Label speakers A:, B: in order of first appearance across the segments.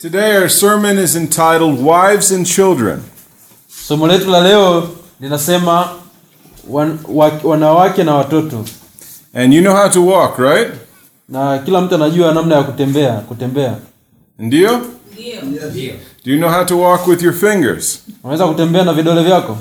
A: Today, our sermon is entitled Wives and Children.
B: Somo letu la leo linasema wan, wa, wanawake na watoto,
A: And you know how to walk, right?
B: na kila mtu anajua namna ya kutembea. Kutembea
A: Ndio? Do you know how to walk with your fingers?
B: unaweza kutembea na vidole vyako.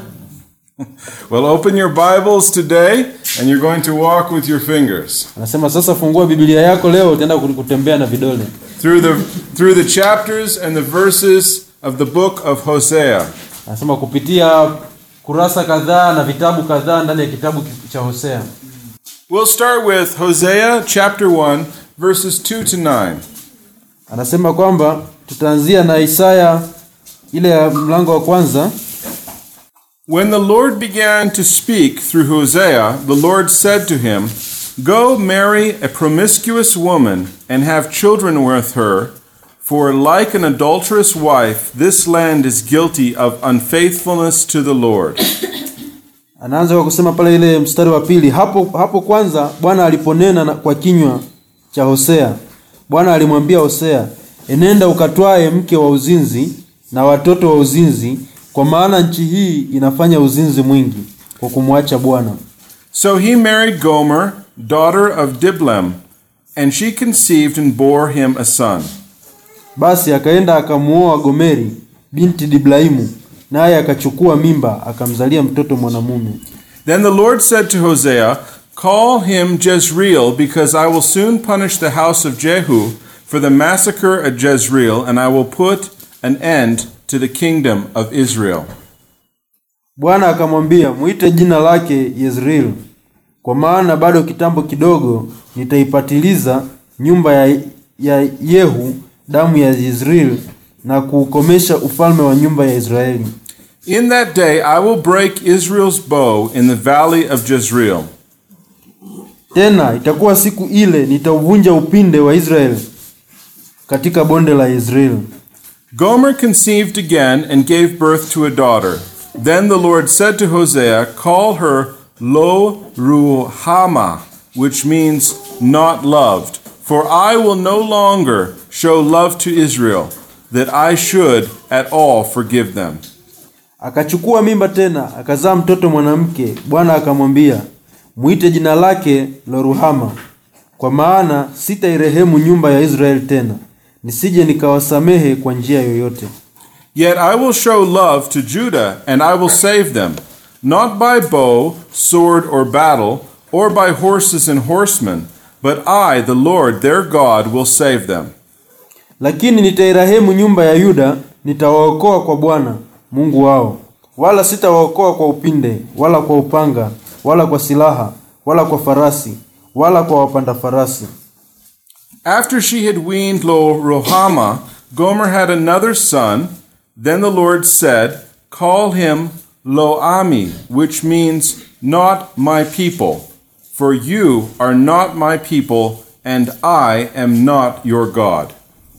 A: Well, open your Bibles today, and you're going to walk with your fingers
B: Anasema sasa, fungua Biblia yako leo, utaenda ku- kutembea na vidole
A: through the through the chapters and the verses of the book of Hosea.
B: anasema kupitia kurasa kadhaa na vitabu kadhaa ndani ya kitabu ki- cha Hosea.
A: We'll start with Hosea chapter 1, verses 2 to 9.
B: Anasema kwamba tutaanzia na Isaya ile ya mlango wa kwanza.
A: When the Lord began to speak through Hosea, the Lord said to him, Go marry a promiscuous woman and have children with her, for like an adulterous wife, this land is guilty of unfaithfulness to the Lord.
B: Anaanza kwa kusema pale ile mstari wa pili, hapo hapo kwanza Bwana aliponena na- kwa kinywa cha Hosea, Bwana alimwambia Hosea, enenda ukatwae mke wa uzinzi na watoto wa uzinzi, kwa maana nchi hii inafanya uzinzi mwingi kwa kumwacha Bwana.
A: So he married Gomer, daughter of Diblam, and she conceived and bore him a son.
B: Basi akaenda akamuoa Gomeri binti Diblaimu, naye akachukua mimba akamzalia mtoto mwanamume.
A: Then the Lord said to Hosea, Call him Jezreel, because I will soon punish the house of Jehu for the massacre at Jezreel, and I will put an end to the kingdom of Israel.
B: Bwana akamwambia, mwite jina lake Yezreel, kwa maana bado kitambo kidogo nitaipatiliza nyumba ya, ya Yehu damu ya Yezreel na kuukomesha ufalme wa nyumba ya Israeli.
A: In that day I will break Israel's bow in the valley of Jezreel.
B: Tena itakuwa siku ile nitauvunja upinde wa Israeli katika bonde la Yezreel.
A: Gomer conceived again and gave birth to a daughter. Then the Lord said to Hosea, Call her Lo Ruhama, which means not loved. For I will no longer show love to Israel, that I should at all forgive them.
B: Akachukua mimba tena akazaa mtoto mwanamke. Bwana akamwambia, mwite jina lake Loruhama, kwa maana sitairehemu nyumba ya Israeli tena, nisije nikawasamehe kwa njia yoyote.
A: Yet I will show love to Judah, and I will save them, not by bow, sword, or battle, or by horses and horsemen, but I, the Lord their God, will save them.
B: Lakini nitairehemu nyumba ya Yuda, nitawaokoa kwa Bwana Mungu wao, wala sitawaokoa kwa upinde, wala kwa upanga, wala kwa silaha, wala kwa farasi, wala kwa wapanda farasi.
A: After she had weaned Lo Rohama, Gomer had another son. Then the Lord said, Call him Lo Ami, which means not my people, for you are not my people, and I am not your God.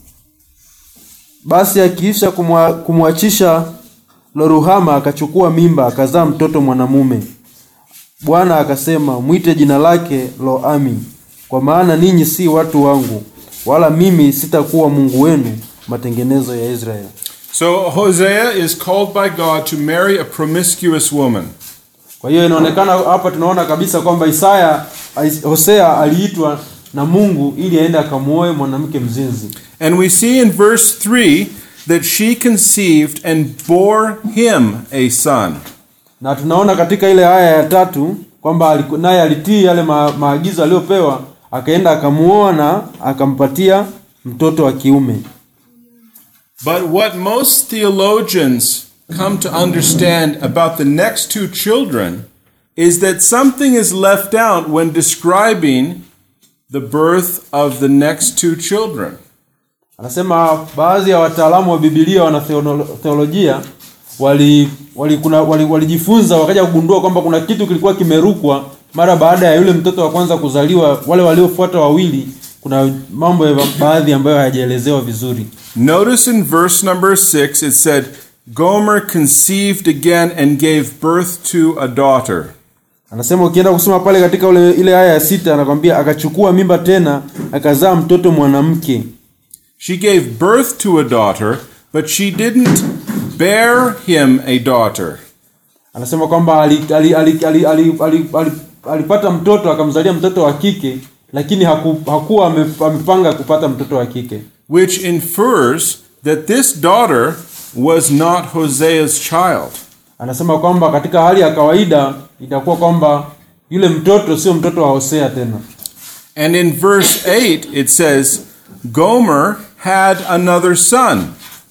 B: Basi akiisha kumwa- kumwachisha Loruhama akachukua mimba akazaa mtoto mwanamume. Bwana akasema, mwite jina lake Loami, kwa maana ninyi si watu wangu, wala mimi sitakuwa Mungu wenu, matengenezo ya Israeli.
A: So Hosea is called by God to marry a promiscuous woman.
B: Kwa hiyo inaonekana hapa, tunaona kabisa kwamba Isaya Hosea aliitwa na Mungu ili aende akamuoe mwanamke mzinzi.
A: And we see in verse 3 that she conceived and bore him a son.
B: na tunaona katika ile aya ya tatu kwamba aliku- naye alitii yale ma, maagizo aliyopewa akaenda akamuoa na akampatia mtoto wa kiume
A: But what most theologians come to understand about the next two children is that something is left out when describing the birth of the next two children.
B: anasema baadhi ya wataalamu wa bibilia wana theolo- theolojia wali walijifunza wali, wali walijifunza, wakaja kugundua kwamba kuna kitu kilikuwa kimerukwa mara baada ya yule mtoto wa kwanza kuzaliwa wale waliofuata wawili kuna mambo ya baadhi ambayo hayajaelezewa vizuri
A: Notice in verse number 6 it said, Gomer conceived again and gave birth to a daughter.
B: Anasema ukienda kusoma pale katika ule, ile aya ya sita anakwambia akachukua mimba tena akazaa mtoto mwanamke.
A: She gave birth to a daughter, but she didn't bear him a daughter.
B: anasema kwamba ali- ali- ali- ali- ali- ali- ali- alipata mtoto akamzalia mtoto wa kike lakini haku, hakuwa ame- amepanga kupata mtoto wa kike
A: which infers that this daughter was not Hosea's child.
B: anasema kwamba katika hali ya kawaida itakuwa kwamba yule mtoto sio mtoto wa hosea tena
A: And in verse 8, it says, Gomer had another son.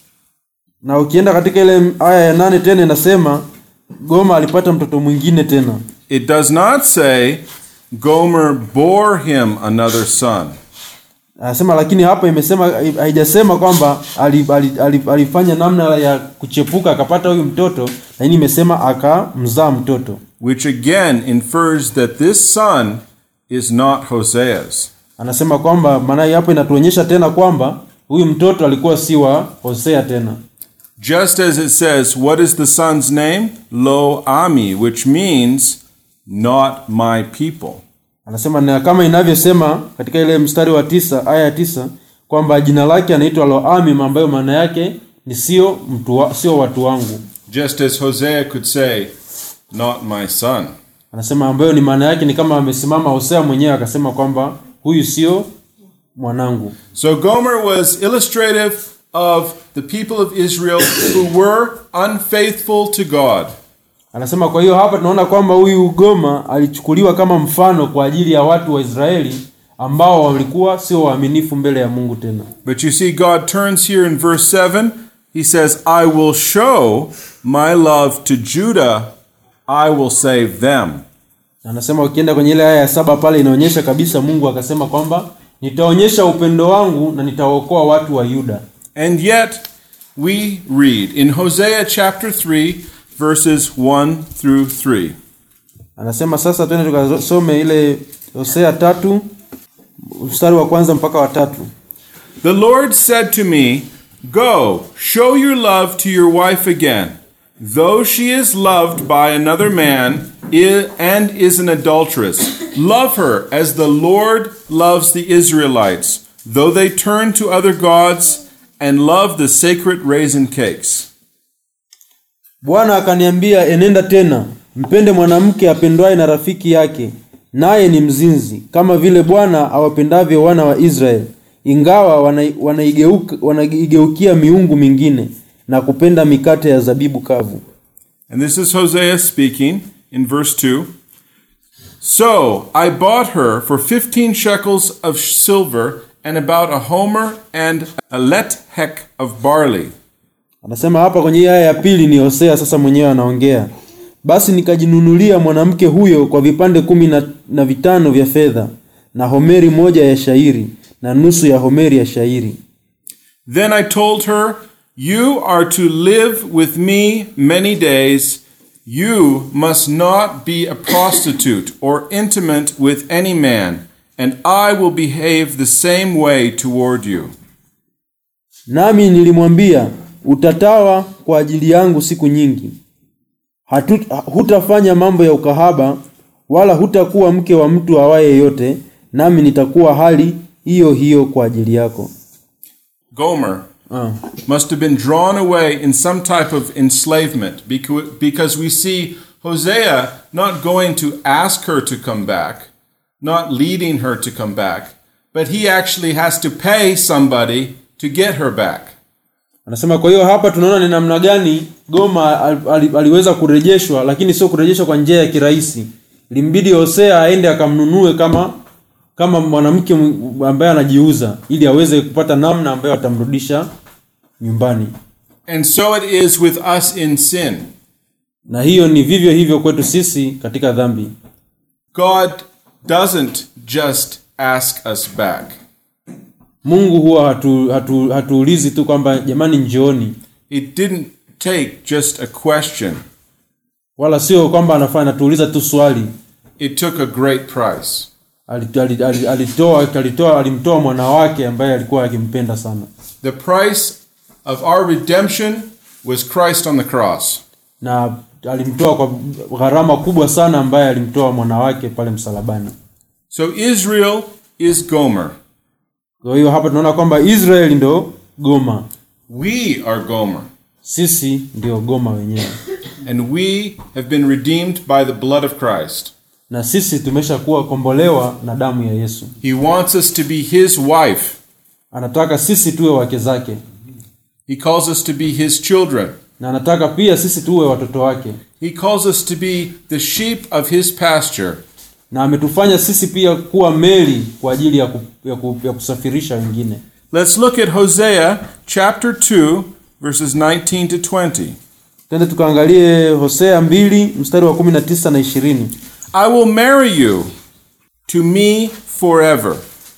B: na ukienda katika ile aya ya nane tena inasema goma alipata mtoto mwingine tena
A: It does not say Gomer bore him another son.
B: anasema lakini hapa imesema haijasema kwamba ali- ali- ali- alifanya namna ya kuchepuka akapata huyu mtoto lakini imesema akamzaa mtoto
A: which again infers that this son is not Hosea's.
B: anasema kwamba maana hapo inatuonyesha tena kwamba huyu mtoto alikuwa si wa hosea tena
A: Just as it says, What is the son's name? Lo Ami, which means not my people.
B: anasema na kama inavyosema katika ile mstari wa tisa aya ya tisa kwamba jina lake anaitwa loamim ambayo maana yake ni sio mtu wa, sio watu wangu
A: Just as Hosea could say, Not my son.
B: anasema ambayo ni maana yake ni kama amesimama hosea mwenyewe akasema kwamba huyu sio mwanangu
A: So Gomer was illustrative of the people of Israel who were unfaithful to God.
B: anasema kwa hiyo hapa tunaona kwamba huyu goma alichukuliwa kama mfano kwa ajili ya watu wa israeli ambao walikuwa sio waaminifu mbele ya mungu tena
A: But you see, God turns here in verse 7. He says, I will show my love to Judah, I will save them.
B: Na anasema ukienda kwenye ile aya ya saba pale inaonyesha kabisa mungu akasema kwamba nitaonyesha upendo wangu na nitawaokoa watu wa yuda
A: And yet, we read in Hosea chapter 3, verses 1 through 3.
B: anasema sasa twende tukasome ile hosea tatu mstari wa kwanza mpaka wa tatu
A: The Lord said to me, Go, show your love to your wife again. Though she is loved by another man i- and is an adulteress, love her as the Lord loves the Israelites, though they turn to other gods and love the sacred raisin cakes.
B: bwana akaniambia enenda tena mpende mwanamke apendwaye na rafiki yake naye ni mzinzi kama vile bwana awapendavyo wana wa israeli ingawa wanai- wanaigeuka- wanaigeukia miungu mingine na kupenda mikate ya zabibu kavu
A: And this is Hosea speaking in verse 2. So I bought her for 15 shekels of silver and about a homer and a lethek of barley.
B: anasema hapa kwenye hii aya ya pili ni hosea sasa mwenyewe anaongea basi nikajinunulia mwanamke huyo kwa vipande kumi na, na vitano vya fedha na homeri moja ya shairi na nusu ya homeri ya shairi
A: Then I told her, You are to live with me many days. You must not be a prostitute or intimate with any man, and I will behave the same way toward you.
B: nami nilimwambia utatawa kwa ajili yangu siku nyingi Hatu, hutafanya mambo ya ukahaba wala hutakuwa mke wa mtu awaye yote nami nitakuwa hali hiyo hiyo kwa ajili yako
A: Gomer
B: ah.
A: must have been drawn away in some type of enslavement becau- because we see Hosea not going to ask her to come back, not leading her to come back, but he actually has to pay somebody to get her back.
B: anasema kwa hiyo hapa tunaona ni namna gani goma al, al, aliweza kurejeshwa lakini sio kurejeshwa kwa njia ya kirahisi ilimbidi hosea aende akamnunue kama kama mwanamke mw- ambaye anajiuza ili aweze kupata namna ambayo atamrudisha nyumbani
A: And so it is with us in sin.
B: na hiyo ni vivyo hivyo kwetu sisi katika dhambi
A: God doesn't just ask us back.
B: mungu huwa hatu, hatu, hatuulizi tu kwamba jamani njooni
A: It didn't take just a question.
B: wala sio kwamba anafanya anatuuliza tu swali
A: It took a great price.
B: Alit- alit- alit- alitoa alitoa alimtoa mwana wake ambaye alikuwa akimpenda sana
A: The price of our redemption was Christ on the cross.
B: na alimtoa kwa gharama kubwa sana ambaye alimtoa mwana wake pale msalabani
A: So Israel is Gomer.
B: kwa hiyo hapa tunaona kwamba israeli ndo goma
A: We are Gomer,
B: sisi ndio goma wenyewe
A: and we have been redeemed by the blood of Christ.
B: na sisi tumeshakuwa kombolewa na damu ya yesu
A: He wants us to be His wife.
B: anataka sisi tuwe wake zake
A: He calls us to be His children.
B: na anataka pia sisi tuwe watoto wake
A: He calls us to be the sheep of His pasture.
B: na ametufanya sisi pia kuwa meli kwa ajili ya, ku, ya, ku, ya kusafirisha wengine
A: Let's look at Hosea chapter 2, verses 19 to 20.
B: twende tukaangalie hosea 2 mstari wa 19 na 20
A: I will marry you to me forever.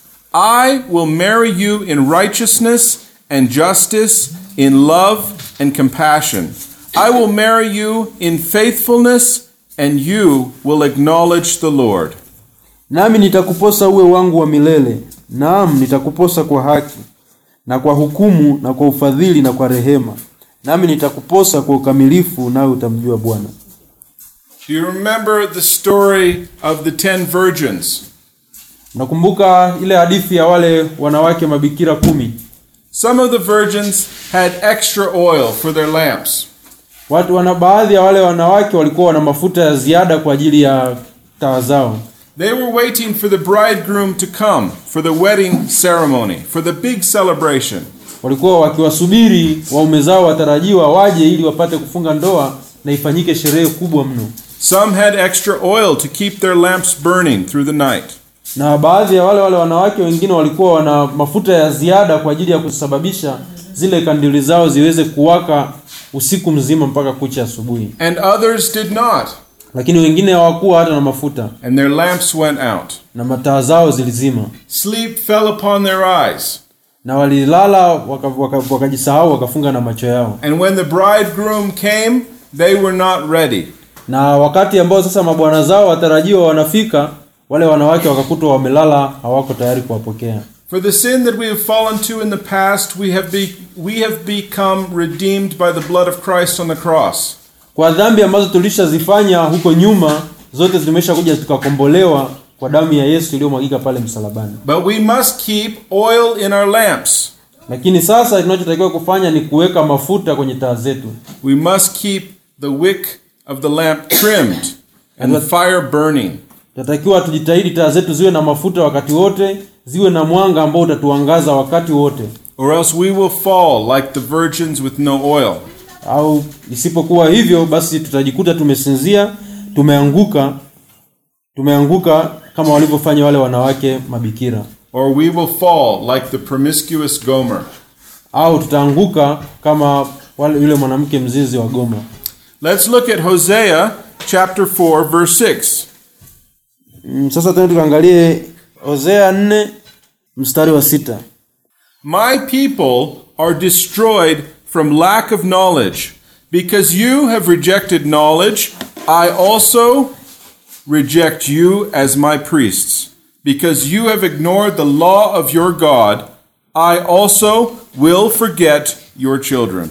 A: I will marry you in righteousness and justice, in love and compassion. I will marry you in faithfulness, and you will acknowledge the Lord.
B: nami nitakuposa uwe wangu wa milele naam nitakuposa kwa haki na kwa hukumu na kwa ufadhili na kwa rehema nami nitakuposa kwa ukamilifu nawe utamjua bwana
A: Do you remember the story of the ten virgins?
B: nakumbuka ile hadithi ya wale wanawake mabikira kumi
A: Some of the virgins had extra oil for their lamps.
B: watu wana baadhi ya wale wanawake walikuwa na mafuta ya ziada kwa ajili ya taa zao
A: They were waiting for the bridegroom to come for the wedding ceremony, for the big celebration.
B: walikuwa wakiwasubiri waume zao watarajiwa waje ili wapate kufunga ndoa na ifanyike sherehe kubwa mno
A: Some had extra oil to keep their lamps burning through the night.
B: na baadhi ya wale wale wanawake wengine walikuwa wana mafuta ya ziada kwa ajili ya kusababisha zile kandili zao ziweze kuwaka usiku mzima mpaka kucha asubuhi
A: And others did not,
B: lakini wengine hawakuwa hata na mafuta
A: and their lamps went out.
B: na mataa zao zilizima
A: Sleep fell upon their eyes.
B: na walilala wakajisahau waka, waka wakajisahau, wakafunga na macho yao
A: And when the bridegroom came, they were not ready.
B: na wakati ambao sasa mabwana zao watarajiwa wanafika wale wanawake wakakutwa wamelala hawako tayari kuwapokea
A: For the sin that we have fallen to in the past, we have, be, we have become redeemed by the blood of Christ on the cross.
B: kwa dhambi ambazo tulishazifanya huko nyuma zote zimeshakuja tukakombolewa kwa damu ya yesu iliyomwagika pale msalabani
A: But we must keep oil in our lamps.
B: lakini sasa tunachotakiwa kufanya ni kuweka mafuta kwenye taa zetu
A: We must keep the wick of the lamp trimmed and the fire burning.
B: tunatakiwa tujitahidi taa zetu ziwe na mafuta wakati wote ziwe na mwanga ambao utatuangaza wakati wote
A: or else we will fall like the virgins with no oil.
B: au isipokuwa hivyo basi tutajikuta tumesinzia tumeanguka tumeanguka kama walivyofanya wale wanawake mabikira
A: Or we will fall like the promiscuous Gomer.
B: au tutaanguka kama wale yule mwanamke mzinzi wa goma
A: Let's look at Hosea chapter 4 verse 6.
B: mm, sasa tena tukaangalie hosea 4 mstari wa sita
A: My people are destroyed from lack of knowledge. Because you have rejected knowledge, I also reject you as my priests. Because you have ignored the law of your God, I also will forget your children.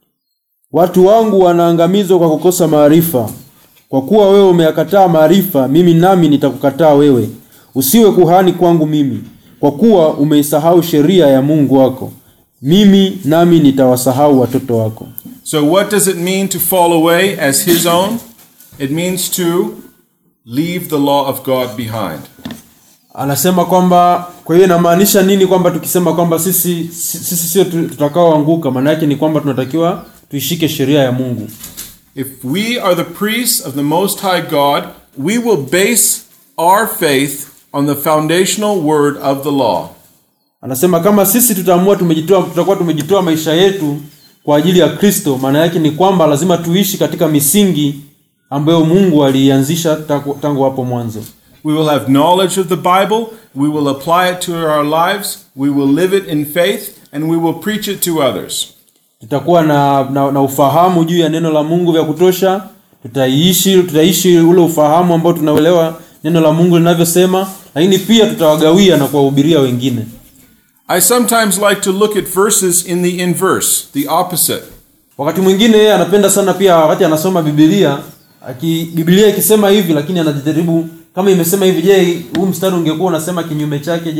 B: watu wangu wanaangamizwa kwa kukosa maarifa kwa kuwa wewe umeyakataa maarifa mimi nami nitakukataa wewe usiwe kuhani kwangu mimi kwa kuwa umeisahau sheria ya mungu wako mimi nami nitawasahau watoto wako
A: So, what does it mean to fall away as his own? It means to leave the law of God behind.
B: anasema kwamba kwa hiyo inamaanisha nini kwamba tukisema kwamba sisi sisi sio tu- tutakaoanguka maana yake ni kwamba tunatakiwa tuishike sheria ya mungu
A: If we are the priests of the Most High God, we will base our faith on the foundational word of the law.
B: anasema kama sisi tutaamua tumejitoa tutakuwa tumejitoa maisha yetu kwa ajili ya kristo maana yake ni kwamba lazima tuishi katika misingi ambayo mungu aliianzisha tangu tangu hapo mwanzo
A: We will have knowledge of the Bible, we will apply it to our lives, we will live it in faith, and we will preach it to others.
B: tutakuwa na, na, na ufahamu juu ya neno la mungu vya kutosha tutaishi tutaishi ule ufahamu ambao tunauelewa neno la mungu linavyosema lakini pia tutawagawia na kuwahubiria wengine
A: I sometimes like to look at verses in the inverse, the opposite.
B: wakati mwingine yeye anapenda sana pia wakati anasoma bibilia aki bibilia ikisema hivi lakini anajaribu kama imesema hivi je huu mstari ungekuwa unasema kinyume chake je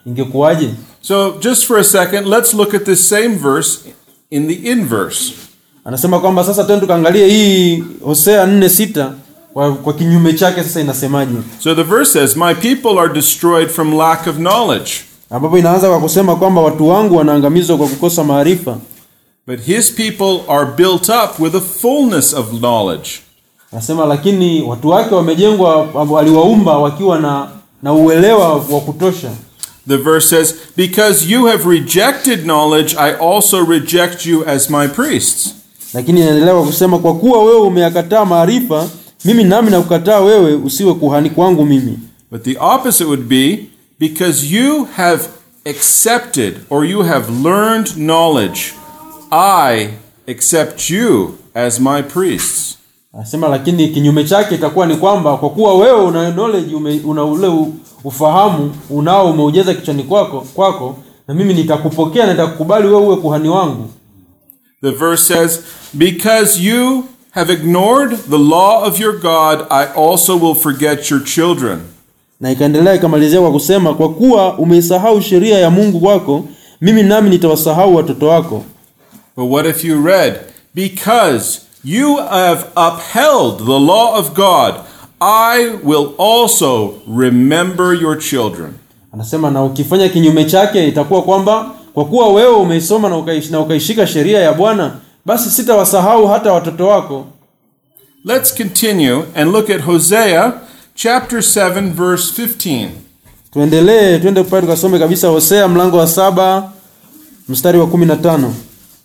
B: ingekuwaje
A: So, just for a second, let's look at this same verse in the inverse.
B: anasema kwamba sasa tena tukaangalie hii hosea nne sita kwa, kwa kinyume chake sasa inasemaje
A: So, the verse says, My people are destroyed from lack of knowledge,
B: ambapo inaanza kwa kusema kwamba watu wangu wanaangamizwa kwa kukosa maarifa
A: but his people are built up with a fullness of knowledge.
B: anasema lakini watu wake wamejengwa aliwaumba wakiwa na na uelewa wa kutosha
A: The verse says, Because you have rejected knowledge, I also reject you as my priests.
B: lakini inaendelea kwa kusema kwa kuwa wewe umeyakataa maarifa mimi nami nakukataa wewe usiwe kuhani kwangu mimi
A: But the opposite would be, Because you have accepted or you have learned knowledge, I accept you as my priests.
B: anasema lakini kinyume chake itakuwa ni kwamba kwa kuwa wewe una knowledge ume, una ule u- ufahamu unao umeujaza kichwani kwako kwako na mimi nitakupokea na nitakukubali wewe uwe kuhani wangu
A: The verse says, Because you have ignored the law of your God, I also will forget your children.
B: na ikaendelea ikamalizia kwa kusema kwa kuwa umeisahau sheria ya mungu wako mimi nami nitawasahau watoto wako
A: But what if you read, Because you have upheld the law of God, I will also remember your children.
B: anasema na ukifanya kinyume chake itakuwa kwamba kwa kuwa wewe umeisoma na, ukaish, na ukaishika sheria ya bwana basi sitawasahau hata watoto wako
A: Let's continue and look at Hosea chapter 7, verse 15.
B: tuendelee twende pale tukasome kabisa hosea mlango wa saba mstari wa kumi na tano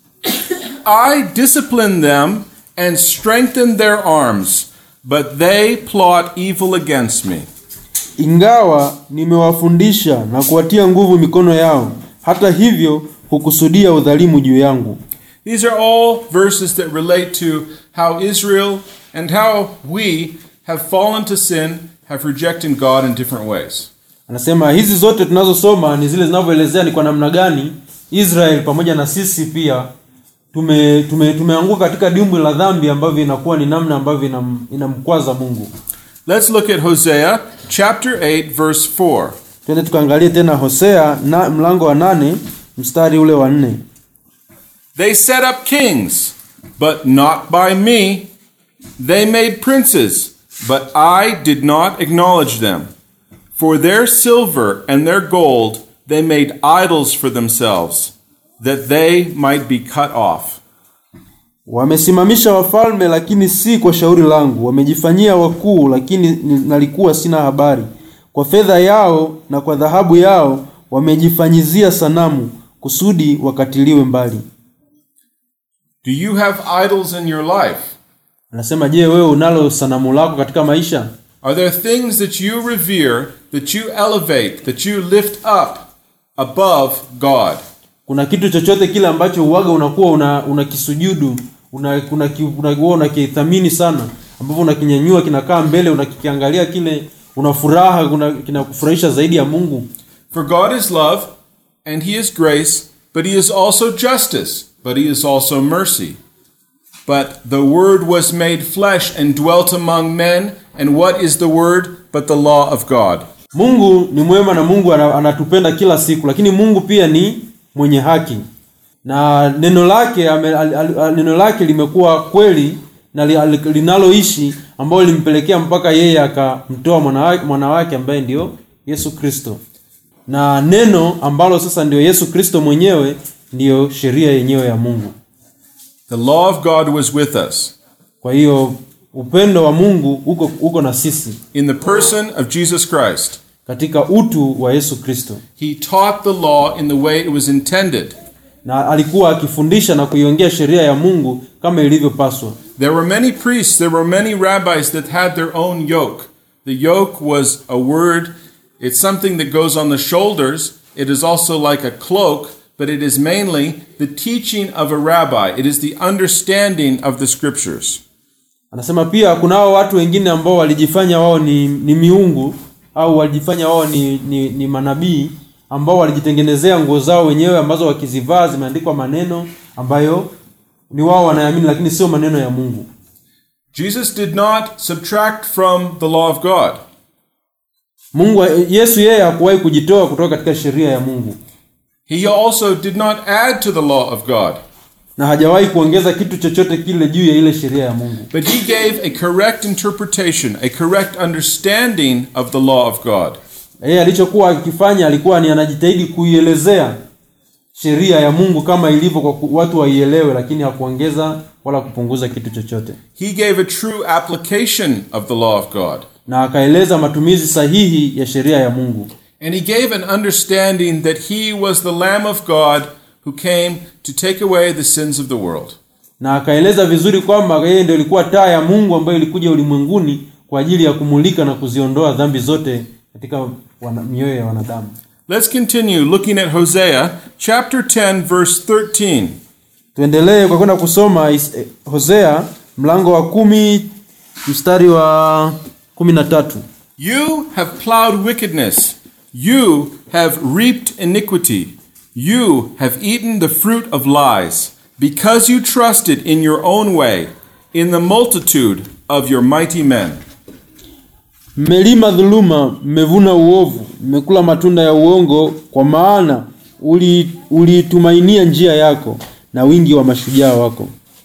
A: I discipline them and strengthen their arms, but they plot evil against me.
B: ingawa nimewafundisha na kuwatia nguvu mikono yao hata hivyo hukusudia udhalimu juu yangu
A: These are all verses that relate to how Israel and how we have fallen to sin, have rejected God in different ways.
B: anasema hizi zote tunazosoma ni zile zinavyoelezea ni kwa namna gani israel pamoja na sisi pia tume, tume, tumeanguka katika dimbwi la dhambi ambavyo inakuwa ni namna ambavyo inam, inamkwaza mungu
A: Let's look at Hosea chapter 8, verse 4.
B: twende tukaangalie tena hosea na mlango wa nane mstari ule wa nne
A: They set up kings, but not by me. They made princes, but I did not acknowledge them. For their silver and their gold they made idols for themselves, that they might be cut off.
B: wamesimamisha wafalme lakini si kwa shauri langu wamejifanyia wakuu lakini ni- nalikuwa sina habari kwa fedha yao na kwa dhahabu yao wamejifanyizia sanamu kusudi wakatiliwe mbali
A: Do you have idols in your life?
B: anasema je wewe unalo sanamu lako katika maisha
A: Are there things that you revere, that you elevate, that you lift up above God?
B: kuna kitu chochote kile ambacho uwaga unakuwa una unakisujudu una, una, unakuwa unakithamini sana ambapo unakinyanyua kinakaa mbele unakikiangalia kile una furaha una- kinakufurahisha zaidi ya mungu
A: For God is love, and He is grace, but He is also justice, but He is also mercy. But the Word was made flesh and dwelt among men, and what is the Word but the law of God?
B: mungu ni mwema na mungu ana- anatupenda kila siku lakini mungu pia ni mwenye haki na neno lake ame, al, al, al, neno lake limekuwa kweli na li, al, linaloishi ambayo limpelekea mpaka yeye akamtoa mwana wake- mwana wake ambaye ndio yesu kristo na neno ambalo sasa ndio yesu kristo mwenyewe ndiyo sheria yenyewe ya mungu
A: The law of God was with us
B: kwa hiyo upendo wa mungu uko, uko na sisi
A: in the person of Jesus Christ.
B: katika utu wa yesu kristo
A: He taught the law in the way it was intended.
B: na alikuwa akifundisha na kuiongea sheria ya mungu kama ilivyopaswa
A: There were many priests, there were many rabbis that had their own yoke. The yoke was a word, it's something that goes on the shoulders. It is also like a cloak, but it is mainly the teaching of a rabbi. It is the understanding of the scriptures.
B: anasema pia kunao watu wengine ambao walijifanya wao ni, ni miungu au walijifanya wao ni, ni, ni manabii ambao walijitengenezea nguo zao wenyewe ambazo wakizivaa zimeandikwa maneno ambayo ni wao wanaamini lakini sio maneno ya mungu
A: Jesus did not subtract from the law of God.
B: mungu yesu yeye hakuwahi kujitoa kutoka katika sheria ya mungu
A: He also did not add to the law of God,
B: na hajawahi kuongeza kitu chochote kile juu ya ile sheria ya mungu
A: but he gave a correct interpretation, a correct understanding of the law of God.
B: yeye alichokuwa akifanya alikuwa ni anajitahidi kuielezea sheria ya mungu kama ilivyo kwa ku- watu waielewe lakini hakuongeza wala kupunguza kitu chochote
A: He gave a true application of the law of God.
B: na akaeleza matumizi sahihi ya sheria ya mungu
A: And he gave an understanding that he was the Lamb of God who came to take away the sins of the world.
B: na akaeleza vizuri kwamba yeye ndio ilikuwa taa ya mungu ambayo ilikuja ulimwenguni kwa ajili ya kumulika na kuziondoa dhambi zote katika wana, mioyo ya wanadamu
A: Let's continue looking at Hosea chapter 10 verse 13.
B: tuendelee kwa kwenda kusoma is- eh, hosea mlango wa kumi mstari wa kumi na tatu
A: You have plowed wickedness. You have reaped iniquity. You have eaten the fruit of lies, because you trusted in your own way, in the multitude of your mighty men.
B: mmelima dhuluma mmevuna uovu mmekula matunda ya uongo kwa maana uli- uliitumainia njia yako na wingi wa mashujaa wako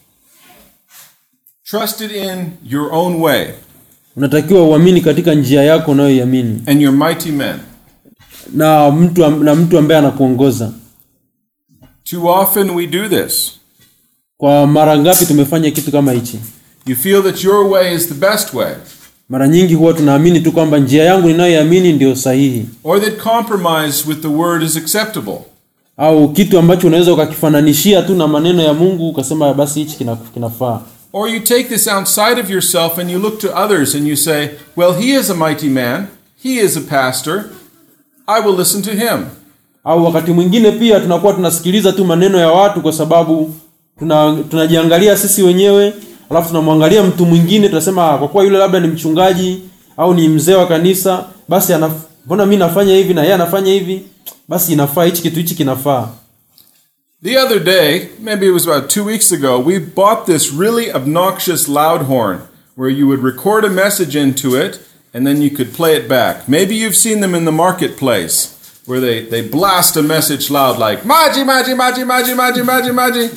A: Trusted in your own way
B: unatakiwa uamini katika njia yako unayoiamini
A: and your mighty men.
B: na mtu am- na mtu ambaye anakuongoza
A: Too often we do this.
B: kwa mara ngapi tumefanya kitu kama hichi
A: You feel that your way is the best way,
B: mara nyingi huwa tunaamini tu kwamba njia yangu ninayoiamini ndio sahihi
A: or that compromise with the word is acceptable.
B: au kitu ambacho unaweza ukakifananishia tu na maneno ya mungu ukasema basi hichi kina- kinafaa
A: Or you take this outside of yourself and you look to others and you say, Well, he is a mighty man, he is a pastor, I will listen to him.
B: au wakati mwingine pia tunakuwa tunasikiliza tu maneno ya watu kwa sababu tuna tunajiangalia sisi wenyewe alafu tunamwangalia mtu mwingine tunasema "Ah, kwa kuwa yule labda ni mchungaji au ni mzee wa kanisa basi anaf- mbona mi nafanya hivi na yeye anafanya hivi basi inafaa hichi kitu hichi kinafaa
A: The other day, maybe it was about two weeks ago, we bought this really obnoxious loud horn where you would record a message into it and then you could play it back. Maybe you've seen them in the marketplace where they, they blast a message loud like, Maji, Maji, Maji, Maji, Maji, Maji, Maji.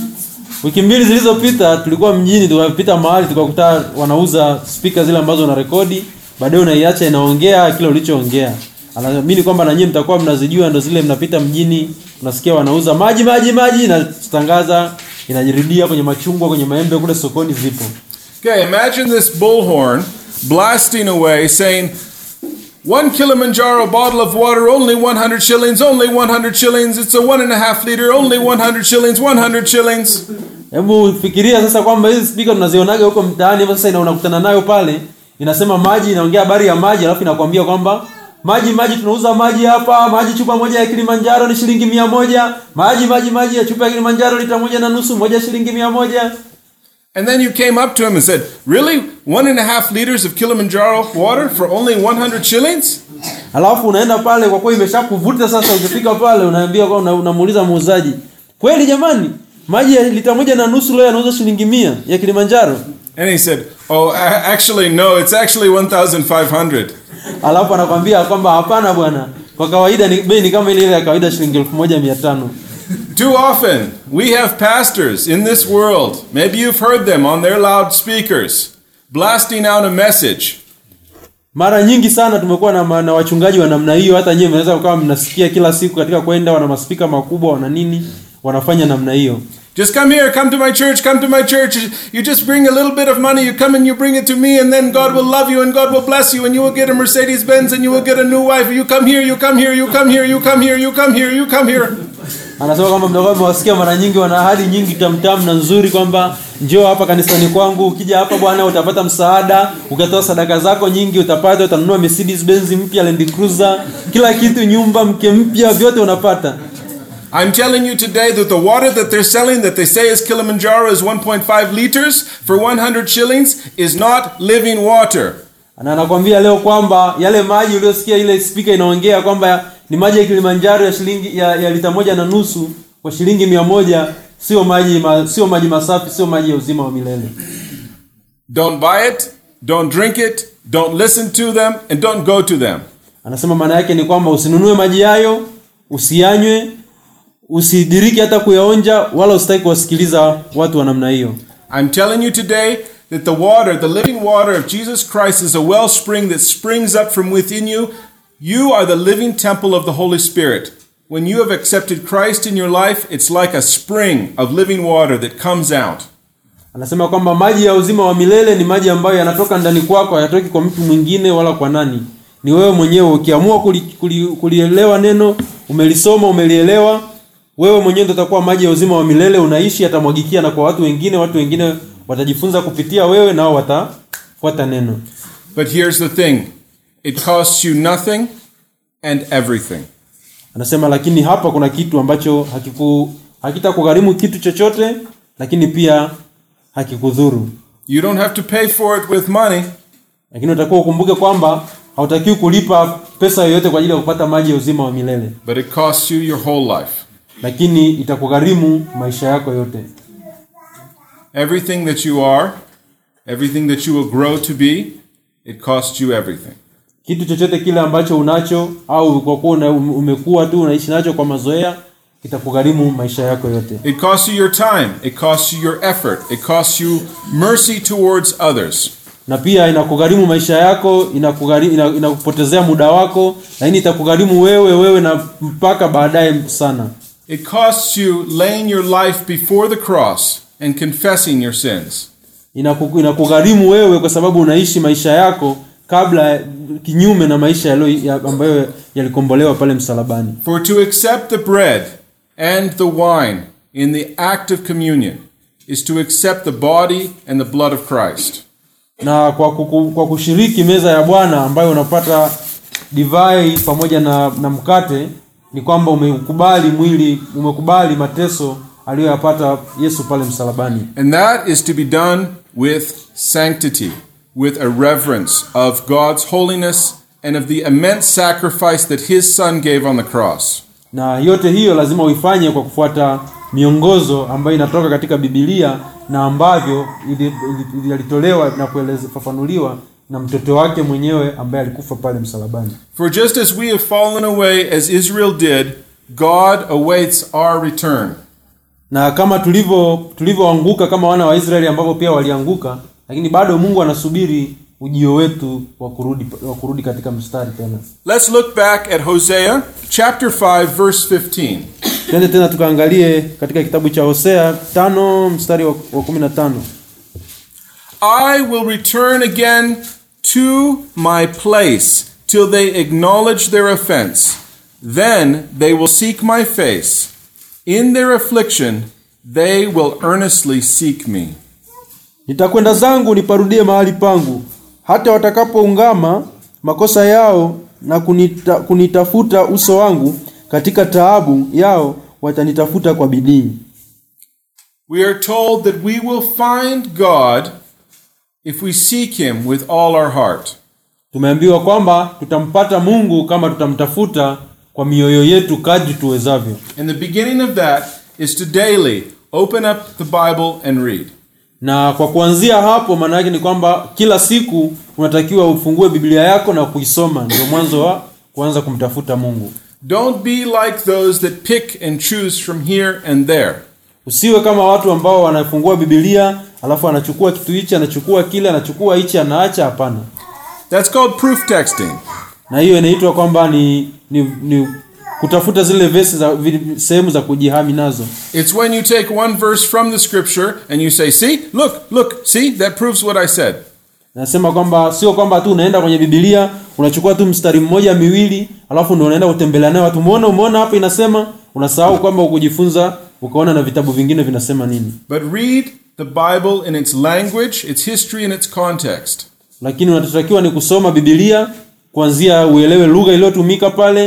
B: wiki mbili zilizopita tulikuwa mjini tukapita mahali tukakuta wanauza spika zile ambazo una rekodi baadaye unaiacha inaongea kile ulichoongea anaamini kwamba na nyinyi mtakuwa mnazijua ndo zile mnapita mjini unasikia wanauza maji maji maji inatangaza inajirudia kwenye machungwa kwenye maembe kule sokoni zipo
A: Okay, imagine this bullhorn blasting away saying, one Kilimanjaro bottle of water, only 100 shillings, only 100 shillings. It's a one and a half liter, only 100 shillings, 100 shillings.
B: hebu fikiria sasa kwamba hizi spika tunazionaga huko mtaani hapa sasa ina unakutana nayo pale inasema maji inaongea habari ya maji alafu inakwambia kwamba maji maji tunauza maji hapa maji chupa moja ya kilimanjaro ni shilingi mia moja maji maji maji ya chupa ya kilimanjaro lita moja na nusu moja shilingi mia moja
A: And then you came up to him and said, Really? One and a half liters of Kilimanjaro water for only 100 shillings?
B: alafu unaenda pale kwa kuwa imeshakuvuta sasa ukifika pale unaambia kwa una- unamuuliza muuzaji kweli jamani maji ya lita moja na nusu leo yanauza shilingi mia ya kilimanjaro
A: And he said, Oh, a- actually, no, it's actually 1,500.
B: alafu anakwambia kwamba hapana bwana kwa kawaida ni bei ni kama ile ile ya kawaida shilingi elfu moja mia tano
A: Too often, we have pastors in this world, maybe you've heard them on their loudspeakers, blasting out a message.
B: mara nyingi sana tumekuwa na, ma- na wachungaji wa namna hiyo hata nyewe mnaweza kuwa mnasikia kila siku katika kwenda wana maspika makubwa wana nini wanafanya namna hiyo
A: Just come here, come to my church, come to my church. You just bring a little bit of money, you come and you bring it to me, and then God will love you and God will bless you, and you will get a Mercedes Benz and you will get a new wife. You come here, you come here, you come here, you come here, you come here, you come here.
B: anasema kwamba mnakuwa mmewasikia mara nyingi wana ahadi nyingi tamtam na nzuri kwamba njoo hapa kanisani kwangu ukija hapa bwana utapata msaada ukatoa sadaka zako nyingi utapata utanunua Mercedes Benz mpya Land Cruiser kila kitu nyumba mke mpya vyote unapata
A: I'm telling you today that the water that they're selling, that they say is Kilimanjaro, is 1.5 liters for 100 shillings, is not living water.
B: na anakwambia leo kwamba yale maji uliyosikia ile speaker inaongea kwamba ni maji ya Kilimanjaro ya shilingi ya, ya lita moja na nusu kwa shilingi mia moja sio maji ma, sio maji masafi sio maji ya uzima wa milele
A: Don't buy it, don't drink it, don't listen to them, and don't go to them.
B: anasema maana yake ni kwamba usinunue maji hayo usiyanywe usidiriki hata kuyaonja wala usitaki kuwasikiliza watu wa namna hiyo
A: I'm telling you today that the water, the living water of Jesus Christ, is a wellspring that springs up from within you. You are the living temple of the Holy Spirit. When you have accepted Christ in your life, it's like a spring of living water that comes out.
B: anasema kwamba maji ya uzima wa milele ni maji ambayo yanatoka ndani kwako hayatoki kwa mtu mwingine wala kwa nani ni wewe mwenyewe ukiamua kuli, kuli, kulielewa neno umelisoma umelielewa wewe mwenyewe ndio utakuwa maji ya uzima wa milele unaishi yatamwagikia na kwa watu wengine watu wengine watajifunza kupitia wewe nao watafuata neno
A: But here's the thing it costs you nothing and everything.
B: anasema lakini hapa kuna kitu ambacho hakiku hakitakugharimu kitu chochote lakini pia hakikudhuru
A: You don't have to pay for it with money,
B: lakini utakuwa ukumbuke kwamba hautakiwi kulipa pesa yoyote kwa ajili ya kupata maji ya uzima wa milele
A: but it costs you your whole life.
B: lakini itakugharimu maisha yako yote
A: Everything that you are, everything that you will grow to be, it costs you everything.
B: kitu chochote kile ambacho unacho au kwa kuwa una- umekuwa tu unaishi nacho kwa mazoea kitakugharimu maisha yako yote
A: It costs you your time, it costs you your effort, it costs you mercy towards others.
B: na pia inakugharimu maisha yako inakugharimu, ina- inakupotezea muda wako lakini itakugharimu wewe wewe na mpaka baadaye sana
A: It costs you laying your life before the cross and confessing your sins.
B: Inaku- inakugharimu wewe kwa sababu unaishi maisha yako kabla kinyume na maisha yalo, ya, ambayo yalikombolewa pale msalabani
A: For to accept the bread and the wine in the act of communion is to accept the body and the blood of Christ.
B: na kwa, kuku, kwa kushiriki meza ya bwana ambayo unapata divai pamoja na, na mkate ni kwamba umekubali mwili umekubali mateso aliyoyapata yesu pale msalabani
A: And that is to be done with sanctity, with a reverence of God's holiness and of the immense sacrifice that his son gave on the cross.
B: na yote hiyo lazima uifanye kwa kufuata miongozo ambayo inatoka katika bibilia na ambavyo ili- ili- yalitolewa na kufafanuliwa na mtoto wake mwenyewe ambaye alikufa pale msalabani
A: For just as we have fallen away as Israel did, God awaits our return.
B: na kama tulivyo tulivyoanguka kama wana wa Israeli ambavyo pia walianguka lakini bado Mungu anasubiri ujio wetu wa kurudi wa kurudi katika mstari tena
A: Let's look back at Hosea chapter 5 verse 15.
B: twende tena tukaangalie katika kitabu cha Hosea tano mstari wa, wa kumi na tano
A: I will return again to my place till they acknowledge their offense. Then they will seek my face. In their affliction, they will earnestly seek me.
B: nitakwenda zangu niparudie mahali pangu hata watakapoungama makosa yao na kunita, kunitafuta uso wangu katika taabu yao watanitafuta kwa bidii
A: We are told that we will find God if we seek him with all our heart.
B: tumeambiwa kwamba tutampata Mungu kama tutamtafuta kwa mioyo yetu kadri tuwezavyo
A: And the beginning of that is to daily open up the Bible and read.
B: na kwa kuanzia hapo maana yake ni kwamba kila siku unatakiwa ufungue biblia yako na kuisoma ndio mwanzo wa kuanza kumtafuta mungu
A: Don't be like those that pick and choose from here and there.
B: usiwe kama watu ambao wanafungua biblia alafu anachukua kitu hichi anachukua kile anachukua hichi anaacha hapana
A: That's called proof texting.
B: na hiyo inaitwa kwamba ni, ni, ni kutafuta zile vesi za vi- sehemu za kujihami nazo
A: It's when you take one verse from the scripture and you say, See, look, look, see, that proves what I said.
B: nasema kwamba sio kwamba tu unaenda kwenye bibilia unachukua tu mstari mmoja miwili alafu ndio unaenda kutembelea nayo watu umeona umeona hapa inasema unasahau kwamba ukujifunza ukaona na vitabu vingine vinasema nini
A: But read the Bible in its language, its history, and its context.
B: lakini unachotakiwa ni kusoma bibilia kuanzia uelewe lugha iliyotumika pale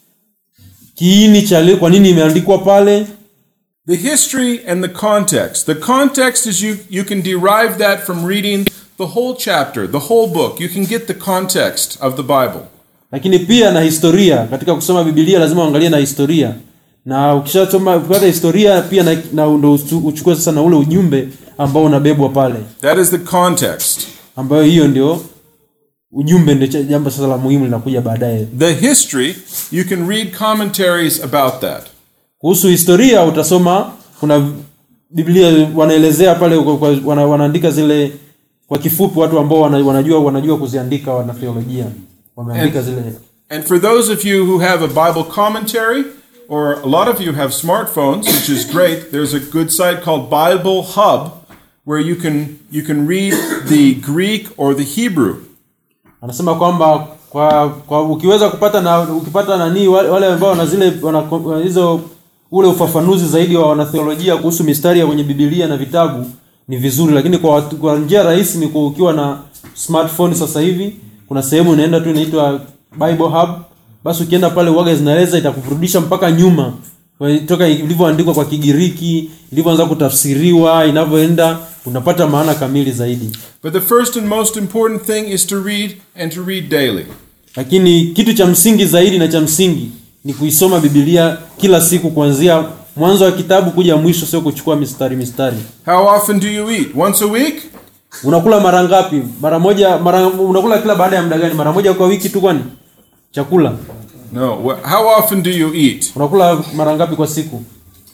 B: kiini cha li- kwa nini imeandikwa pale
A: The history and the context. The context is you, you can derive that from reading the whole chapter, the whole book. You can get the context of the Bible.
B: lakini pia na historia katika kusoma bibilia lazima uangalie na historia na ukishasoma ukipata historia pia na, na ndo uchu- uchukue sasa na ule ujumbe ambao unabebwa pale
A: That is the context.
B: ambayo hiyo ndio ujumbe ndio cha- jambo sasa la muhimu linakuja baadaye
A: The history, you can read commentaries about that.
B: kuhusu historia utasoma kuna biblia wanaelezea pale kwa- kwa- wana, wanaandika zile kwa kifupi watu ambao wana, wanajua wanajua kuziandika wanatheolojia wameandika
A: And-
B: zile
A: And for those of you who have a Bible commentary, or a lot of you have smartphones, which is great, there's a good site called Bible Hub where you can you can read the Greek or the Hebrew.
B: anasema kwamba kwa, kwa ukiweza kupata na ukipata nani wale wale ambao wana zile wana wana hizo ule ufafanuzi zaidi wa wanatheolojia kuhusu mistari ya kwenye Biblia na vitabu ni vizuri, lakini kwa, watu- kwa njia rahisi ni kwa ukiwa na smartphone sasa hivi kuna sehemu inaenda tu inaitwa Bible Hub, basi ukienda pale uwaga zinaeleza itakurudisha mpaka nyuma Kwa- toka ilivyoandikwa kwa Kigiriki, ilivyoanza kutafsiriwa, inavyoenda unapata maana kamili zaidi.
A: But the first and most important thing is to read and to read daily.
B: lakini kitu cha msingi zaidi na cha msingi ni kuisoma Biblia kila siku kuanzia mwanzo wa kitabu kuja mwisho, sio kuchukua mistari mistari.
A: How often do you eat? Once a week?
B: Unakula mara ngapi? Mara moja, mara unakula kila baada ya muda gani? Mara moja kwa wiki tu kwani? Chakula
A: No. Wh- How often do you eat?
B: unakula mara ngapi kwa siku?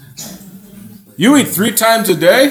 A: You eat three times a day?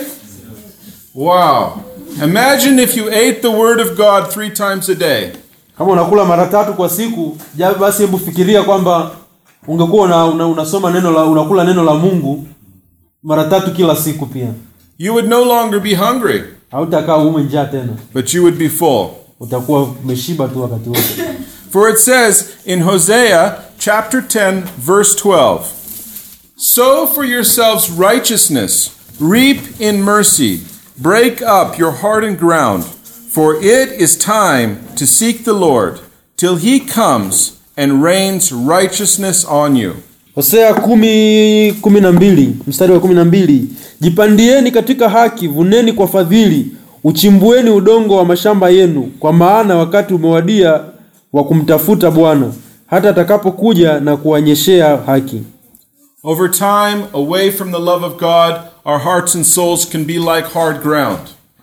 A: Wow. Imagine if you ate the Word of God three times a day.
B: Kama unakula mara tatu kwa siku, ja basi hebu fikiria kwamba ungekuwa una, una, unasoma neno la unakula neno la Mungu mara tatu kila siku pia.
A: You would no longer be hungry,
B: Hautakaa uume njaa tena.
A: but you would be full.
B: Utakuwa umeshiba tu wakati wote.
A: For it says in Hosea chapter 10, verse 12 Sow for yourselves righteousness, reap in mercy, break up your hardened ground, for it is time to seek the Lord till he comes and rains righteousness on you.
B: Hosea kumi kumi na mbili mstari wa kumi na mbili jipandieni katika haki, vuneni kwa fadhili, uchimbueni udongo wa mashamba yenu, kwa maana wakati umewadia wa kumtafuta Bwana hata atakapokuja na kuwanyeshea haki.
A: Over time, away from the love of God, our hearts and souls can be like hard ground.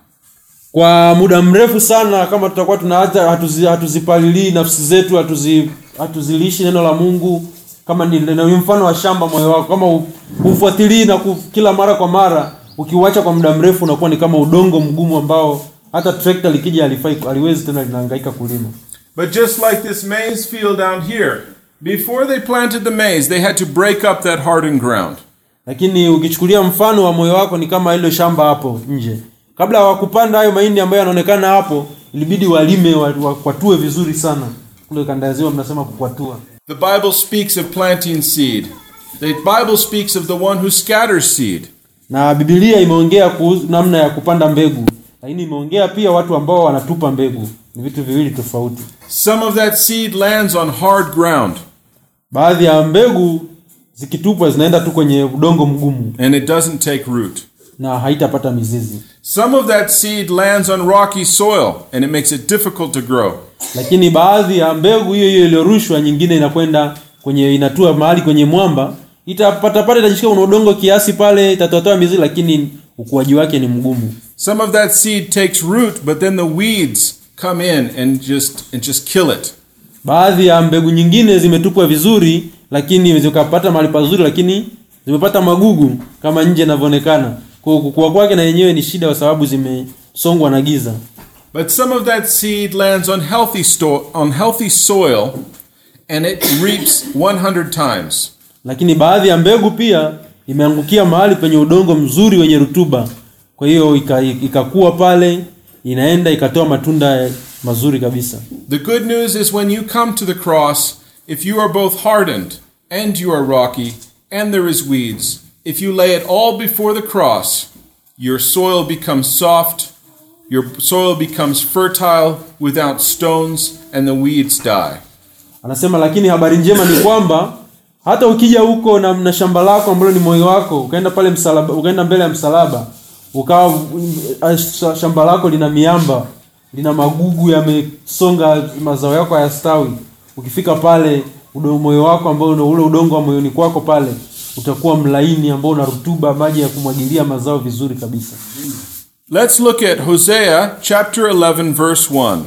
B: Kwa muda mrefu sana, kama tutakuwa tunaacha hatuzi, hatuzipalilii nafsi zetu, hatuzi, hatuzilishi neno la Mungu, kama ni, ni mfano wa shamba moyo wako, kama hu- hufuatilii na ku, kila mara kwa mara, ukiuacha kwa muda mrefu, unakuwa ni kama udongo mgumu ambao hata trekta likija halifai, haliwezi tena, linahangaika kulima.
A: But just like this maize field down here, before they planted the maize, they had to break up that hardened ground.
B: Lakini ukichukulia mfano wa moyo wako ni kama ile shamba hapo nje, kabla hawakupanda hayo mahindi ambayo yanaonekana hapo, ilibidi walime, wa- wakwatue vizuri sana. Kule kanda ya ziwa mnasema kukwatua.
A: The Bible speaks of planting seed. The Bible speaks of the one who scatters seed.
B: na Biblia imeongea kuhusu namna ya kupanda mbegu, lakini imeongea pia watu ambao wanatupa mbegu. Ni vitu viwili tofauti.
A: Some of that seed lands on hard ground
B: Baadhi ya mbegu zikitupwa zinaenda tu kwenye udongo mgumu
A: and it doesn't take root.
B: na haitapata mizizi,
A: Some of that seed lands on rocky soil and it makes it difficult to grow.
B: lakini baadhi ya mbegu hiyo hiyo iliyorushwa, nyingine inakwenda kwenye inatua mahali kwenye mwamba, itapata pale, itashika kuna udongo kiasi pale, itatoatoa mizizi, lakini ukuaji wake ni mgumu.
A: Some of that seed takes root, but then the weeds come in and just and just kill it.
B: Baadhi ya mbegu nyingine zimetupwa vizuri, lakini zikapata mahali pazuri, lakini zimepata magugu kama nje inavyoonekana. Kwa kukua kwake na yenyewe ni shida, kwa sababu zimesongwa na giza.
A: But some of that seed lands on healthy sto- on healthy soil and it reaps 100 times.
B: Lakini baadhi ya mbegu pia imeangukia mahali penye udongo mzuri wenye rutuba, kwa hiyo ika- ikakua pale, inaenda ikatoa matunda mazuri kabisa.
A: The good news is when you come to the cross, if you are both hardened and you are rocky and there is weeds, if you lay it all before the cross, your soil becomes soft, your soil becomes fertile without stones, and the weeds die.
B: Anasema lakini habari njema ni kwamba hata ukija huko na, na shamba lako ambalo ni moyo wako, ukaenda pale msalaba, ukaenda mbele ya msalaba, ukawa mm, sh- shamba lako lina miamba, lina magugu yamesonga, mazao yako hayastawi. Ukifika pale udo, moyo wako ambao una ule udongo wa moyoni kwako pale utakuwa mlaini ambao una rutuba, maji ya kumwagilia mazao vizuri kabisa.
A: Let's look at Hosea chapter 11, verse 1.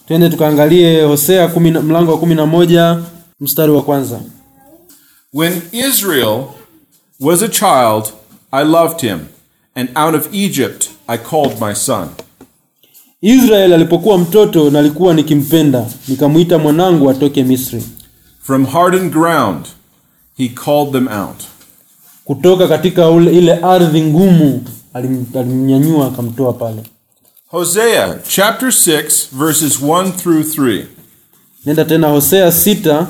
B: twende tukaangalie hosea kumi na- mlango wa kumi na moja mstari wa kwanza
A: When Israel was a child, I loved him, and out of Egypt I called my son.
B: israeli alipokuwa mtoto nalikuwa nikimpenda nikamwita mwanangu atoke misri
A: From hardened ground he called them out.
B: kutoka katika ule, ile ardhi ngumu alim- alimnyanyua akamtoa pale
A: Hosea chapter 6, verses 1 through 3.
B: nenda tena hosea sita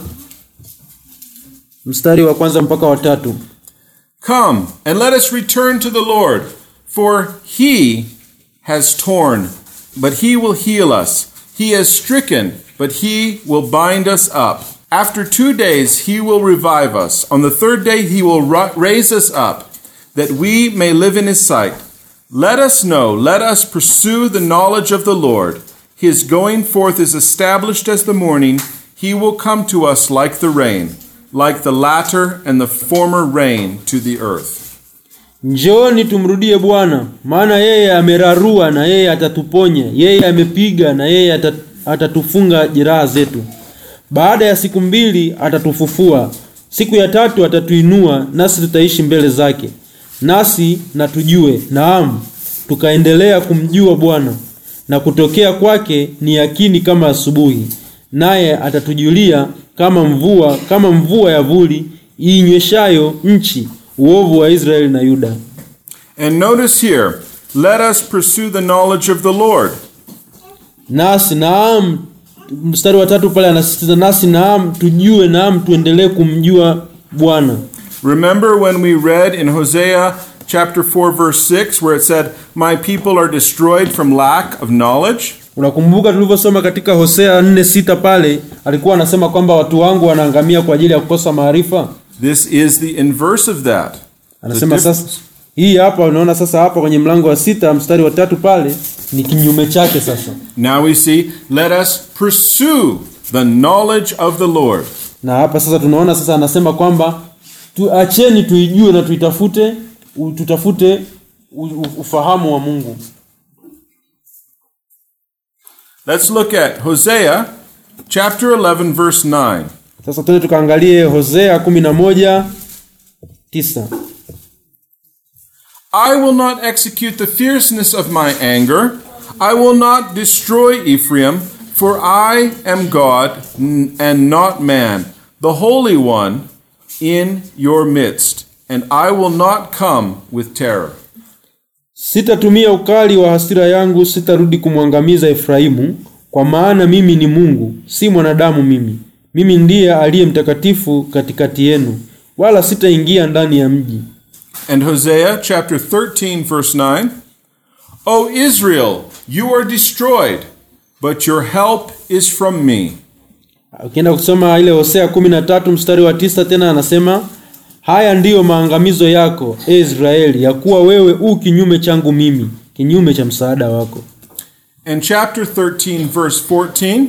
B: mstari wa kwanza mpaka watatu
A: Come and let us return to the Lord, for he has torn, but he will heal us. He has stricken, but he will bind us up. After two days he will revive us. On the third day he will ru- raise us up, that we may live in his sight. Let us know, let us pursue the knowledge of the Lord. His going forth is established as the morning. He will come to us like the rain, like the latter and the former rain to the earth.
B: njooni tumrudie bwana maana yeye amerarua na yeye atatuponya yeye amepiga na yeye ata- atatufunga jeraha zetu baada ya siku mbili atatufufua siku ya tatu atatuinua nasi tutaishi mbele zake nasi na tujue naam tukaendelea kumjua bwana na kutokea kwake ni yakini kama asubuhi naye atatujulia kama mvua kama mvua ya vuli iinyweshayo nchi uovu wa israeli na yuda
A: And notice here, let us pursue the knowledge of the Lord.
B: nasi naam mstari wa tatu pale anasisitiza nasi naam tujue naam tuendelee kumjua bwana
A: Remember when we read in Hosea chapter 4 verse 6 where it said, "My people are destroyed from lack of knowledge"?
B: unakumbuka tulivyosoma katika hosea 4 sita pale alikuwa anasema kwamba watu wangu wanaangamia kwa ajili ya kukosa maarifa
A: This is the inverse of that. The
B: anasema
A: diff-
B: sasa hii hapa unaona sasa hapa kwenye mlango wa sita mstari wa tatu pale ni kinyume chake sasa
A: Now we see, let us pursue the knowledge of the Lord.
B: na hapa sasa tunaona sasa anasema kwamba tuacheni tuijue na tuitafute u- tutafute u- u- ufahamu wa mungu
A: Let's look at Hosea chapter 11 verse 9.
B: sasa tuende tukaangalie hosea 11 tisa
A: I will not execute the fierceness of my anger. I will not destroy Ephraim, for I am God n- and not man, the Holy One in your midst, and I will not come with terror.
B: sitatumia ukali wa hasira yangu sitarudi kumwangamiza efraimu kwa maana mimi ni mungu si mwanadamu mimi mimi ndiye aliye mtakatifu katikati yenu wala sitaingia ndani ya mji
A: And Hosea chapter 13, verse 9 O Israel, you are destroyed, but your help is from me.
B: ukienda kusoma ile hosea 13 mstari wa tisa tena anasema haya ndiyo maangamizo yako e israeli ya kuwa wewe u kinyume changu mimi kinyume cha msaada wako
A: And chapter 13, verse 14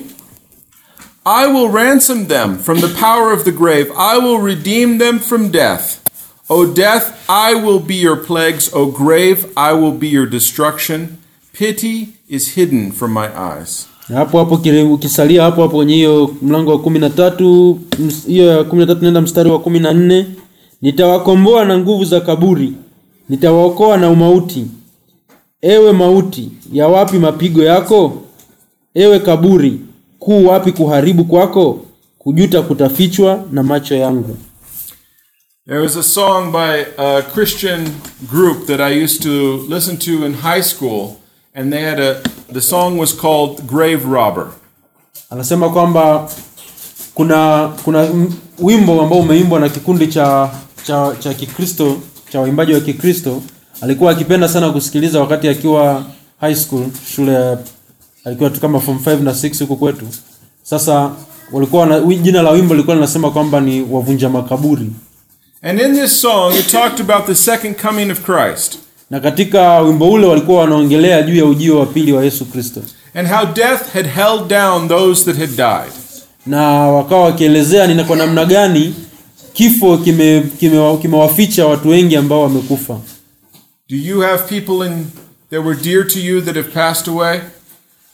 A: I will ransom them from the power of the grave, I will redeem them from death. O death, I will be your plagues. O grave, I will be your destruction. Pity is hidden from my eyes.
B: na hapo hapo kile- ukisalia hapo hapo kwenye hiyo mlango wa kumi na tatu ms- hiyo ya kumi na tatu nenda mstari wa kumi na nne nitawakomboa na nguvu za kaburi nitawaokoa na umauti ewe mauti ya wapi mapigo yako ewe kaburi kuu wapi kuharibu kwako kujuta kutafichwa na macho yangu
A: There was a song by a Christian group that I used to listen to in high school, and they had a the song was called Grave Robber.
B: anasema kwamba kuna kuna m- wimbo ambao umeimbwa na kikundi cha cha cha Kikristo cha waimbaji wa Kikristo alikuwa akipenda sana kusikiliza wakati akiwa high school shule ya alikuwa tu kama form 5 na 6 huko kwetu sasa walikuwa na wi- jina la wimbo lilikuwa linasema kwamba ni wavunja makaburi
A: And in this song, it talked about the second coming of Christ
B: na katika wimbo ule walikuwa wanaongelea juu ya ujio wa pili wa Yesu Kristo
A: and how death had held down those that had died.
B: na wakawa wakielezea ni kwa namna gani kifo kimewaficha kime, kimewaficha watu wengi ambao wamekufa
A: Do you have people in that were dear to you that have passed away?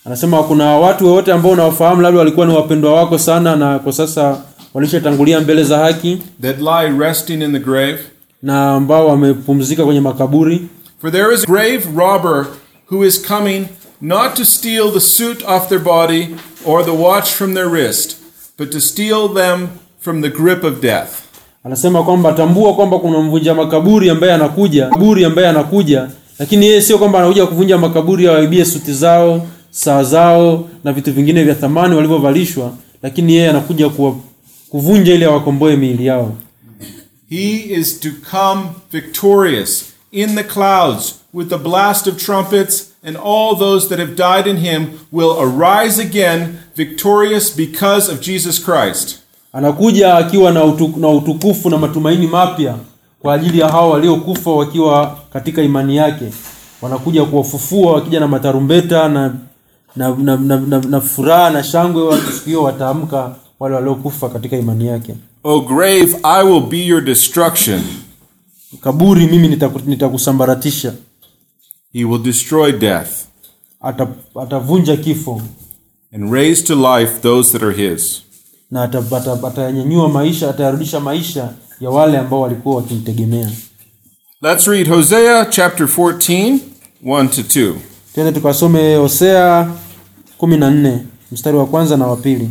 B: anasema kuna watu wote ambao unawafahamu labda walikuwa ni wapendwa wako sana na kwa sasa walishatangulia mbele za haki
A: that lie resting in the grave?
B: na ambao wamepumzika kwenye makaburi
A: For there is a grave robber who is coming not to steal the suit off their body or the watch from their wrist, but to steal them from the grip of death.
B: anasema kwamba tambua kwamba kuna mvunja makaburi ambaye anakuja kaburi ambaye anakuja lakini yeye sio kwamba anakuja kuvunja makaburi awaibie suti zao saa zao na vitu vingine vya thamani walivyovalishwa lakini yeye anakuja kuwa, kuvunja ili awakomboe miili yao
A: He is to come victorious in the clouds with the blast of trumpets, and all those that have died in him will arise again victorious because of Jesus Christ.
B: anakuja akiwa na, utu, na utukufu na matumaini mapya kwa ajili ya hao waliokufa wakiwa katika imani yake wanakuja kuwafufua wakija na matarumbeta na na, na, na, na, na furaha na shangwe watu siku hiyo wataamka wale waliokufa katika imani yake
A: O grave, I will be your destruction.
B: kaburi mimi nitaku- nitakusambaratisha
A: He will destroy death
B: Ata, atavunja kifo
A: and raise to life those that are his.
B: na atanyanyua ata, atayanyanyua maisha atayarudisha maisha ya wale ambao walikuwa wakimtegemea
A: Let's read Hosea chapter 14, 1 to 2.
B: twende tukasome hosea 14 mstari wa kwanza na wa pili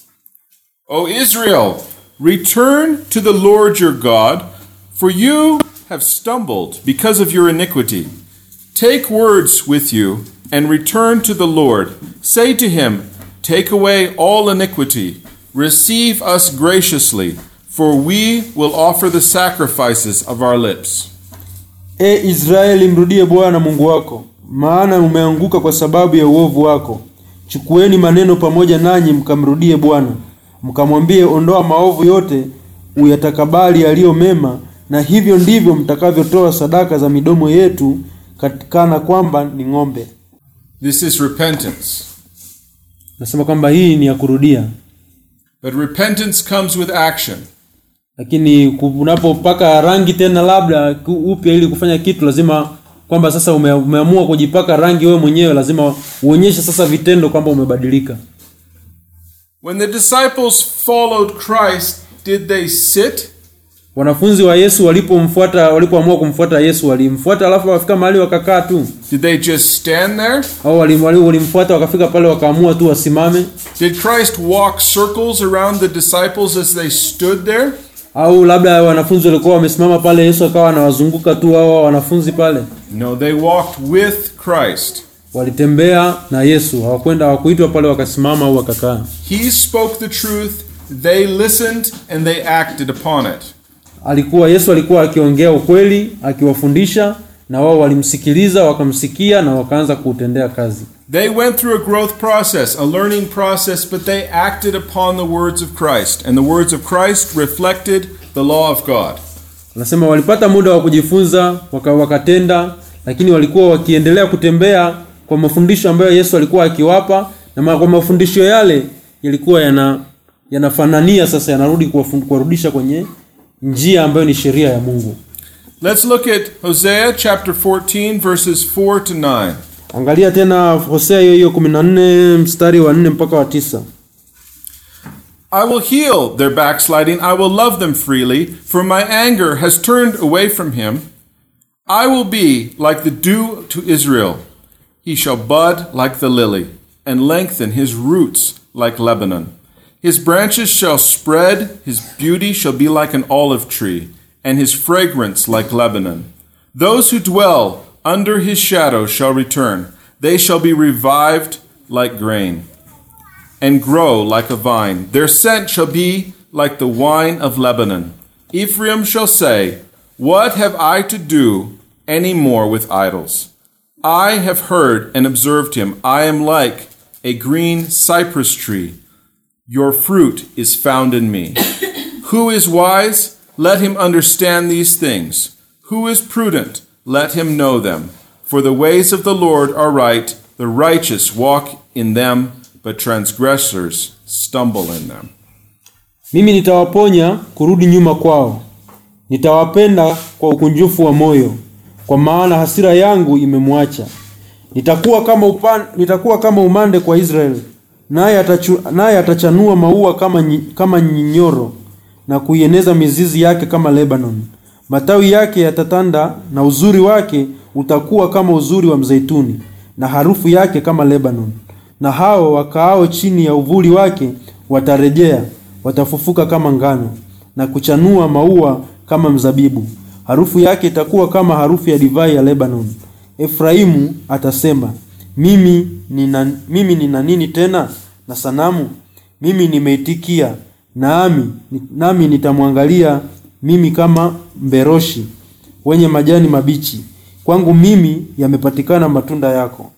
A: O Israel, return to the Lord your God, for you have stumbled because of your iniquity. Take words with you and return to the Lord. Say to him, Take away all iniquity, receive us graciously, for we will offer the sacrifices of our lips.
B: e israeli mrudie bwana mungu wako maana umeanguka kwa sababu ya uovu wako chukueni maneno pamoja nanyi mkamrudie bwana mkamwambie ondoa maovu yote uyatakabali yaliyo mema na hivyo ndivyo mtakavyotoa sadaka za midomo yetu katikana kwamba ni ng'ombe
A: This is repentance.
B: nasema kwamba hii ni ya kurudia
A: But repentance comes with action.
B: lakini ku- unapopaka rangi tena labda ku- upya ili kufanya kitu lazima kwamba sasa ume, umeamua kujipaka rangi wewe mwenyewe lazima uonyeshe sasa vitendo kwamba umebadilika
A: When the disciples followed Christ, did they sit
B: wanafunzi wa yesu walipomfuata walipoamua kumfuata yesu walimfuata alafu wakafika mahali wakakaa tu
A: Did they just stand there?
B: au walim- wali- walimfuata wakafika pale wakaamua tu wasimame
A: Did Christ walk circles around the disciples as they stood there?
B: au labda wanafunzi walikuwa wamesimama pale yesu akawa anawazunguka tu hao wanafunzi pale
A: No, they walked with Christ.
B: walitembea na yesu hawakwenda hawakuitwa pale wakasimama au wakakaa
A: He spoke the truth, they listened, and they acted upon it.
B: alikuwa yesu alikuwa akiongea ukweli akiwafundisha na wao walimsikiliza wakamsikia na wakaanza kuutendea kazi
A: They went through a growth process, a learning process, but they acted upon the words of Christ, and the words of Christ reflected the law of God.
B: anasema walipata muda wa kujifunza waka, wakatenda lakini walikuwa wakiendelea kutembea kwa mafundisho ambayo yesu alikuwa akiwapa na ma- kwa mafundisho yale yalikuwa yana yanafanania sasa yanarudi kuwafun- kuwarudisha kwenye njia ambayo ni sheria ya mungu
A: Let's look at Hosea chapter 14, verses 4 to 9.
B: angalia tena hosea hiyo hiyo 14 mstari wa 4 mpaka wa tisa
A: I will heal their backsliding. I will love them freely, for my anger has turned away from him. I will be like the dew to Israel. He shall bud like the lily, and lengthen his roots like Lebanon. His branches shall spread, his beauty shall be like an olive tree, and his fragrance like Lebanon. Those who dwell under his shadow shall return. They shall be revived like grain and grow like a vine. Their scent shall be like the wine of Lebanon. Ephraim shall say, What have I to do any more with idols? I have heard and observed him. I am like a green cypress tree. Your fruit is found in me. Who is wise? Let him understand these things. Who is prudent? Let him know them. For the ways of the Lord are right. The righteous walk in them, but transgressors stumble in them.
B: mimi nitawaponya kurudi nyuma kwao nitawapenda kwa ukunjufu wa moyo kwa maana hasira yangu imemwacha nitakuwa kama upan, nitakuwa kama umande kwa Israeli naye atachu, naye atachanua maua kama nyi, kama nyinyoro na kuieneza mizizi yake kama Lebanon matawi yake yatatanda na uzuri wake utakuwa kama uzuri wa mzeituni na harufu yake kama Lebanon na hao wakaao chini ya uvuli wake watarejea watafufuka kama ngano na kuchanua maua kama mzabibu harufu yake itakuwa kama harufu ya divai ya Lebanon Efraimu atasema mimi nina, mimi nina nini tena na sanamu mimi nimeitikia nami nami nitamwangalia mimi kama mberoshi wenye majani mabichi kwangu mimi yamepatikana matunda yako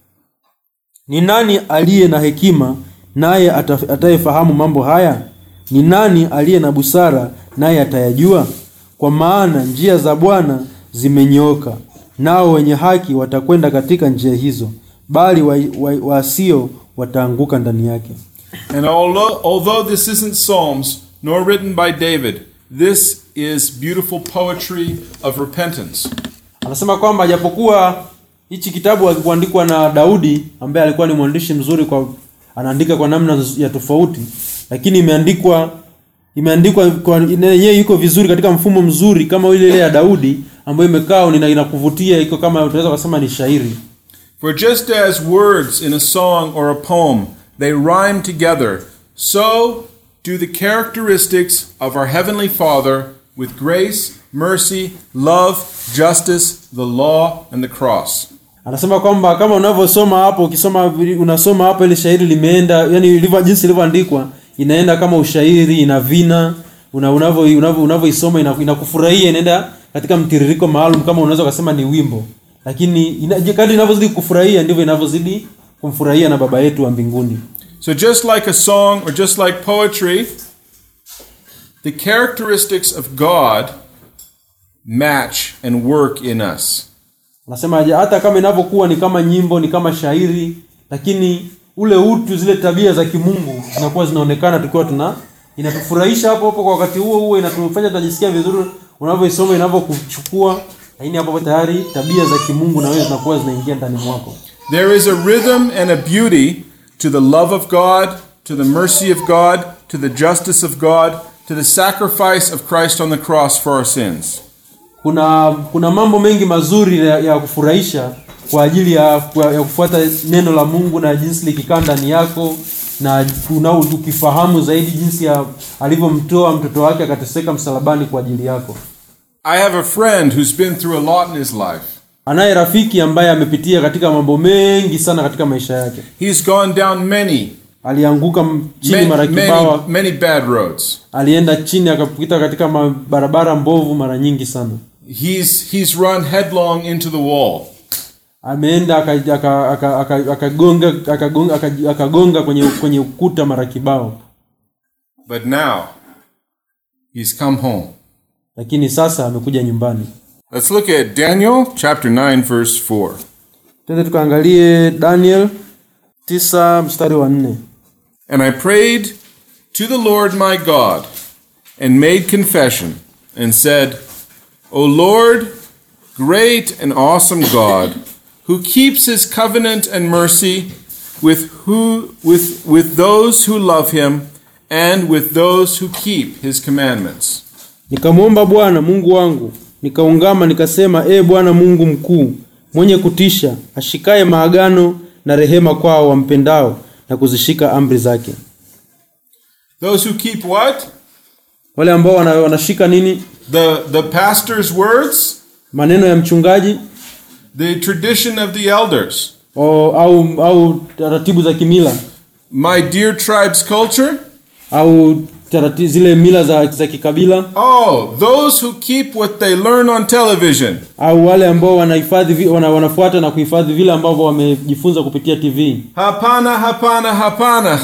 B: ni nani aliye na hekima naye ata- atayefahamu mambo haya ni nani aliye na busara naye atayajua kwa maana njia za bwana zimenyooka nao wenye haki watakwenda katika njia hizo bali wasio wa, wa wasio wataanguka ndani yake
A: And although, although this isn't Psalms, nor written by David, this is beautiful poetry of repentance.
B: anasema kwamba japokuwa hichi kitabu hakikuandikwa na Daudi ambaye alikuwa ni mwandishi mzuri kwa anaandika kwa namna ya tofauti lakini imeandikwa imeandikwa kwa yeye yuko vizuri katika mfumo mzuri kama ile ile ya Daudi ambayo imekaa ina- inakuvutia iko kama tunaweza kusema ni shairi
A: For just as words in a song or a poem, they rhyme together, so do the characteristics of our Heavenly Father with grace, mercy, love, justice, the law, and the cross.
B: anasema kwamba kama unavyosoma hapo ukisoma unasoma hapo ile shairi limeenda yani ilivyo jinsi ilivyoandikwa inaenda kama ushairi ina vina una unavyo unavyo unavyoisoma ina- inakufurahia inaenda katika mtiririko maalum kama unaweza kusema ni wimbo lakini ina- kadri inavyozidi kufurahia ndivyo inavyozidi kumfurahia na baba yetu wa mbinguni
A: So, just like a song or just like poetry, the characteristics of God match and work in us.
B: anasema aje, hata kama inavyokuwa ni kama nyimbo ni kama shairi lakini ule utu zile tabia za kimungu zinakuwa zinaonekana tukiwa tuna inatufurahisha hapo hapo kwa wakati huo huo inatufanya tunajisikia vizuri unavyoisoma inavyokuchukua lakini hapo hapo tayari tabia za kimungu na wewe zinakuwa zinaingia ndani mwako
A: There is a rhythm and a beauty to the love of God, to the mercy of God, to the justice of God, to the sacrifice of Christ on the cross for our sins.
B: kuna kuna mambo mengi mazuri ya, ya kufurahisha kwa ajili ya, kwa- ya kufuata neno la Mungu na jinsi likikaa ndani yako na una- ukifahamu zaidi jinsi ya alivyomtoa mtoto wake akateseka msalabani kwa ajili yako.
A: I have a friend who's been through a lot in his life.
B: Anaye rafiki ambaye amepitia katika mambo mengi sana katika maisha yake.
A: He's gone down many,
B: Alianguka m- chini
A: many,
B: mara
A: many,
B: kibawa,
A: many bad roads.
B: alienda chini akapita katika ma- barabara mbovu mara nyingi sana.
A: He's, he's run headlong into the wall.
B: ameenda akagonga aka, aka, aka, akagonga akagonga aka- akagonga kwenye kwenye ukuta mara kibao
A: But now, he's come home.
B: lakini sasa amekuja nyumbani
A: Let's look at Daniel chapter 9, verse 4.
B: twende tukaangalie daniel 9 mstari wa nne
A: And I prayed to the Lord my God, and made confession, and said, O Lord, great and awesome God, who keeps his covenant and mercy with, who, with, with those who love him, and with those who keep his commandments.
B: nikamwomba bwana mungu wangu nikaungama nikasema ee bwana mungu mkuu mwenye kutisha ashikaye maagano na rehema kwao wampendao na kuzishika amri zake
A: Those who keep what?
B: wale ambao wana, wanashika nini
A: The, the pastor's words,
B: maneno ya mchungaji
A: the tradition of the elders,
B: o, au au taratibu za kimila
A: my dear tribe's culture.
B: au taratibu zile mila za, za kikabila
A: Oh, those who keep what they learn on television.
B: au wale ambao wanahifadhi vi- wana, wanafuata na kuhifadhi vile ambavyo wamejifunza kupitia TV
A: Hapana, hapana, hapana.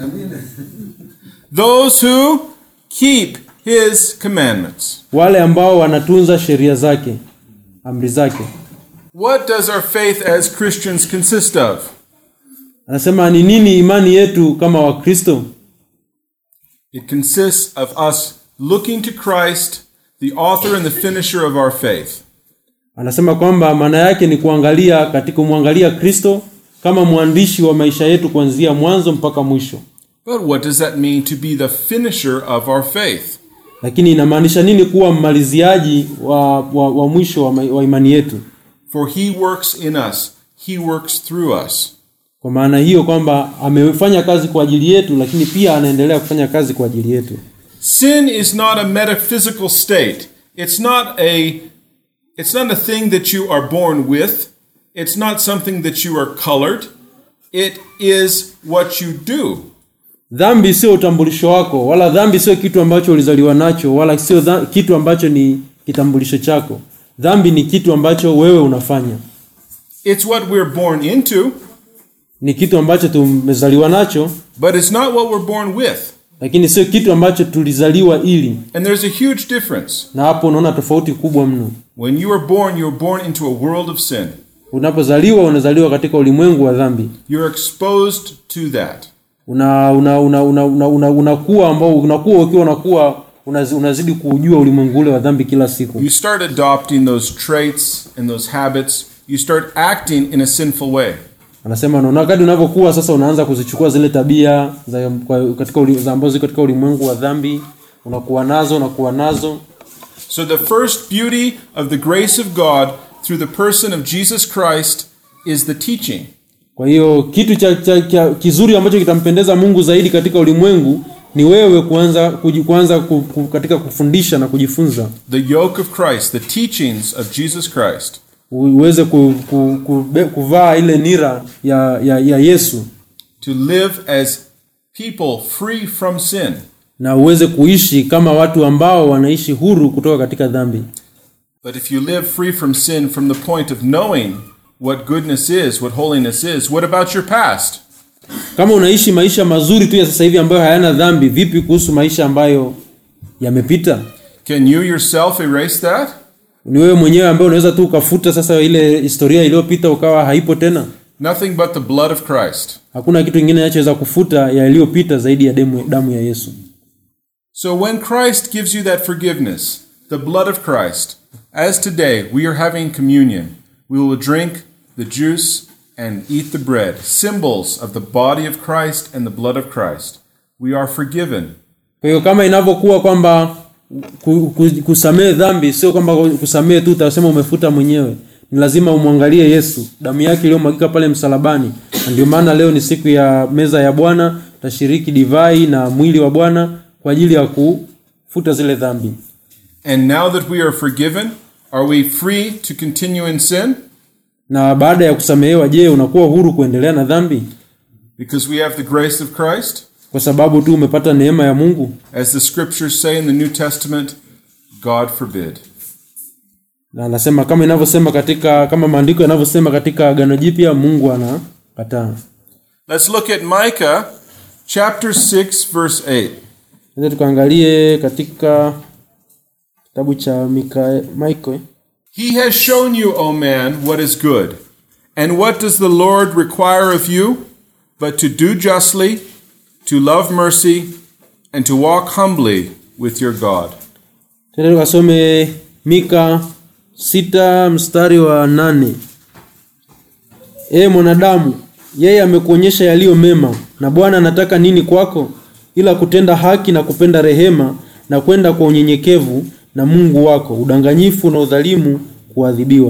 A: Those who keep his commandments.
B: wale ambao wanatunza sheria zake amri zake
A: What does our faith as Christians consist of?
B: anasema ni nini imani yetu kama wakristo
A: It consists of us looking to Christ, the author and the finisher of our faith.
B: anasema kwamba maana yake ni kuangalia katika kumwangalia kristo kama mwandishi wa maisha yetu kuanzia mwanzo mpaka mwisho
A: But what does that mean to be the finisher of our faith?
B: lakini inamaanisha nini kuwa mmaliziaji wa, wa, wa mwisho wa, ma- wa imani yetu
A: For he works in us, he works through us.
B: kwa maana hiyo kwamba amefanya kazi kwa ajili yetu lakini pia anaendelea kufanya kazi kwa ajili yetu
A: Sin is not a metaphysical state. It's not a it's not a thing that you are born with. It's not something that you are colored. It is what you do.
B: dhambi sio utambulisho wako wala dhambi sio kitu ambacho ulizaliwa nacho wala sio dha- kitu ambacho ni kitambulisho chako dhambi ni kitu ambacho wewe unafanya
A: It's what we're born into,
B: ni kitu ambacho tumezaliwa nacho
A: but it's not what we're born with.
B: lakini sio kitu ambacho tulizaliwa ili
A: And there's a huge difference.
B: na hapo unaona tofauti kubwa mno
A: When you are born, you're born into a world of sin.
B: unapozaliwa unazaliwa katika ulimwengu wa dhambi
A: You're exposed to that.
B: una una una una una, una, unakuwa ambao unakuwa ukiwa unakuwa unazi- unazidi kuujua ulimwengu ule wa dhambi kila siku
A: You start adopting those traits and those habits. You start acting in a sinful way.
B: anasema na wakati unavyokuwa sasa unaanza kuzichukua zile tabia za kwa, katika uli, za ambazo ziko katika ulimwengu wa dhambi unakuwa nazo unakuwa nazo
A: So, the first beauty of the grace of God through the person of Jesus Christ is the teaching.
B: kwa hiyo kitu cha, cha, cha kizuri ambacho kitampendeza mungu zaidi katika ulimwengu ni wewe kuanza kuji- kuanza ku, ku, katika kufundisha na kujifunza
A: The yoke of Christ, the teachings of Jesus Christ.
B: uweze ku, ku, ku, be- kuvaa ile nira ya, ya, ya yesu
A: To live as people free from sin.
B: na uweze kuishi kama watu ambao wanaishi huru kutoka katika dhambi
A: But if you live free from sin from the point of knowing what goodness is, what holiness is, what about your past?
B: kama unaishi maisha mazuri tu ya sasa hivi ambayo hayana dhambi vipi kuhusu maisha ambayo yamepita
A: Can you yourself erase that?
B: ni wewe mwenyewe ambaye unaweza tu ukafuta sasa ile historia iliyopita ukawa haipo tena
A: Nothing but the blood of Christ.
B: hakuna kitu kingine kinachoweza kufuta yaliyopita zaidi ya damu, damu ya yesu
A: So when Christ gives you that forgiveness, the blood of Christ, as today we are having communion, we will drink the juice and eat the bread, symbols of the body of Christ and the blood of Christ. We are forgiven.
B: kwa hiyo kama inavyokuwa kwamba ku- ku- kusamehe dhambi sio kwamba kusamehe tu utasema umefuta mwenyewe ni lazima umwangalie yesu damu yake iliyomwagika pale msalabani na ndio maana leo ni siku ya meza ya bwana tashiriki divai na mwili wa bwana kwa ajili ya kufuta zile dhambi
A: And now that we are forgiven, are we free to continue in sin?
B: na baada ya kusamehewa je unakuwa huru kuendelea na dhambi
A: Because we have the grace of Christ?
B: kwa sababu tu umepata neema ya mungu
A: As the scriptures say in the New Testament, God forbid.
B: na anasema kama inavyosema katika kama maandiko yanavyosema katika agano jipya mungu anakataa
A: Let's look at Micah chapter 6, verse 8.
B: Sasa tukaangalie katika kitabu cha Mika, Michael
A: He has shown you, O man, what is good. And what does the Lord require of you? But to do justly, to love mercy, and to walk humbly with your God.
B: tena tukasome Mika sita mstari wa nane Ee mwanadamu, yeye amekuonyesha yaliyo mema, na Bwana anataka nini kwako? Ila kutenda haki na kupenda rehema na kwenda kwa unyenyekevu na Mungu wako, udanganyifu na udhalimu kuadhibiwa.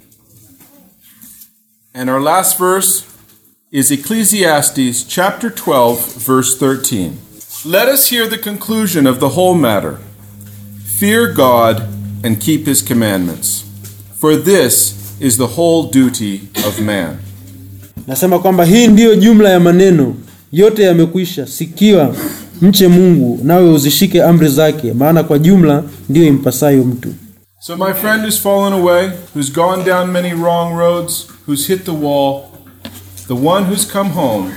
A: And our last verse is Ecclesiastes chapter 12, verse 13. Let us hear the conclusion of the whole matter Fear God and keep his commandments, for this is the whole duty of man.
B: Nasema kwamba hii ndiyo jumla ya maneno yote yamekwisha. Sikiwa, mche Mungu, nawe uzishike amri zake, maana kwa jumla ndiyo impasayo mtu.
A: So, my friend who's fallen away, who's gone down many wrong roads, who's hit the wall, the one who's come home,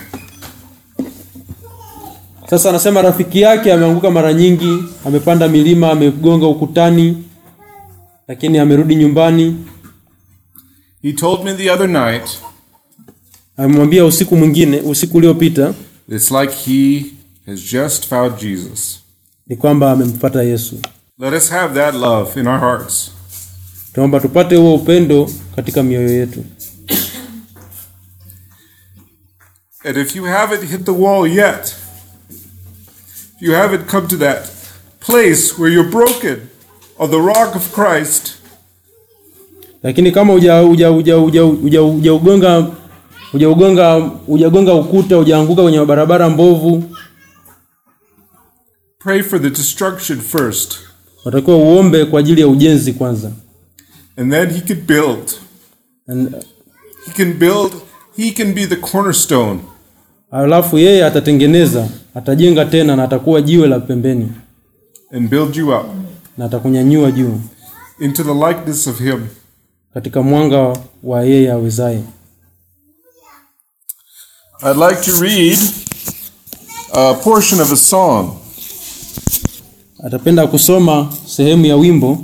B: Sasa anasema rafiki yake ameanguka mara nyingi, amepanda milima, amegonga ukutani, lakini amerudi nyumbani.
A: he told me the other night,
B: Amemwambia usiku mwingine, usiku uliopita,
A: it's like he has just found Jesus.
B: ni kwamba amempata Yesu.
A: Let us have that love in our hearts.
B: tunaomba tupate huo upendo katika mioyo yetu
A: And if you haven't hit the wall yet, if you haven't come to that place where you're broken on the rock of Christ,
B: lakini kama uja uja uja uja uja hujaugonga hujaugonga hujagonga ukuta hujaanguka kwenye barabara mbovu
A: pray for the destruction first,
B: watakiwa uombe kwa ajili ya ujenzi kwanza
A: and then He can build.
B: And-
A: He can build, He can be the cornerstone.
B: alafu yeye atatengeneza atajenga tena na atakuwa jiwe la pembeni
A: and build you up
B: na atakunyanyua juu
A: into the likeness of Him.
B: katika mwanga wa yeye awezaye
A: I'd like to read a portion of a song.
B: atapenda kusoma sehemu ya wimbo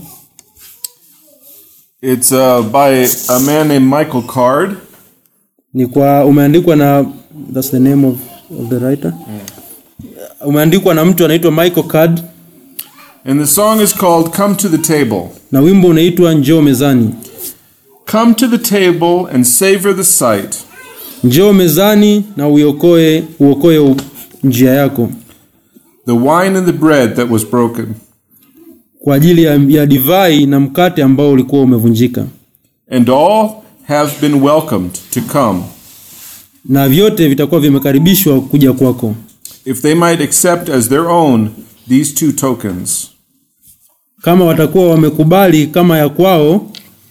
A: It's uh, by a man named Michael Card.
B: ni kwa umeandikwa na that's the name of, of the writer umeandikwa na mtu anaitwa Michael Card
A: And the song is called Come to the Table.
B: na wimbo unaitwa njoo mezani
A: Come to the table and savor the sight.
B: njoo mezani na uiokoe uokoe u- njia yako
A: The wine and the bread that was broken.
B: kwa ajili ya, ya divai na mkate ambao ulikuwa umevunjika
A: And all have been welcomed to come,
B: na vyote vitakuwa vimekaribishwa kuja kwako
A: if they might accept as their own these two tokens.
B: kama watakuwa wamekubali kama ya kwao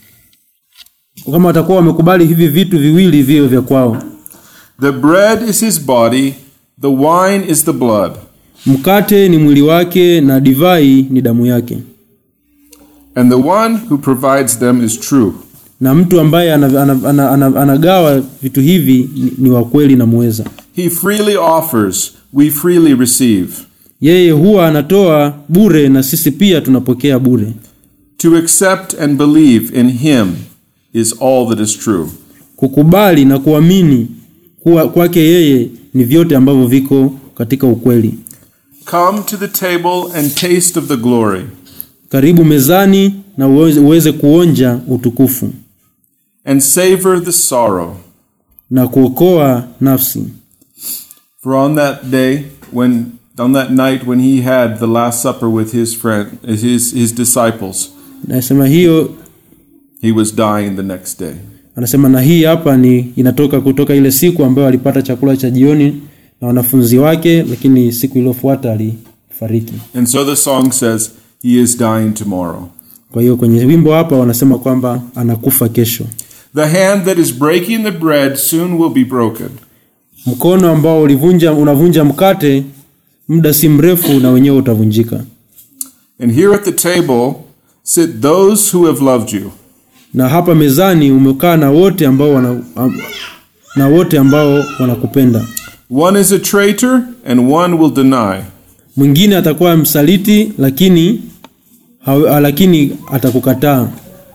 B: kama watakuwa wamekubali hivi vitu viwili vio vya kwao
A: The bread is his body, the wine is the blood.
B: mkate ni mwili wake na divai ni damu yake
A: And the one who provides them is true.
B: na mtu ambaye ana- ana- ana- ana- anagawa vitu hivi ni, ni wa kweli na muweza
A: He freely offers, we freely receive.
B: yeye huwa anatoa bure na sisi pia tunapokea bure
A: To accept and believe in him is all that is true.
B: kukubali na kuamini kuwa kwake yeye ni vyote ambavyo viko katika ukweli
A: Come to the table and taste of the glory.
B: karibu mezani na uweze, uweze kuonja utukufu
A: and savor the sorrow.
B: na kuokoa nafsi
A: For on that day, when on that night when he had the last supper with his friend, his his disciples,
B: nasema hiyo
A: he was dying the next day.
B: anasema na hii hapa ni inatoka kutoka ile siku ambayo alipata chakula cha jioni na wanafunzi wake lakini siku iliyofuata alifariki
A: And so the song says, "He is dying tomorrow."
B: kwa hiyo kwenye wimbo hapa wanasema kwamba anakufa kesho
A: The hand that is breaking the bread soon will be broken.
B: mkono ambao ulivunja unavunja mkate muda si mrefu na wenyewe utavunjika
A: And here at the table sit those who have loved you.
B: na hapa mezani umekaa na wote ambao wana, am- na wote ambao wanakupenda
A: One is a traitor and one will deny.
B: mwingine atakuwa msaliti lakini ha, lakini atakukataa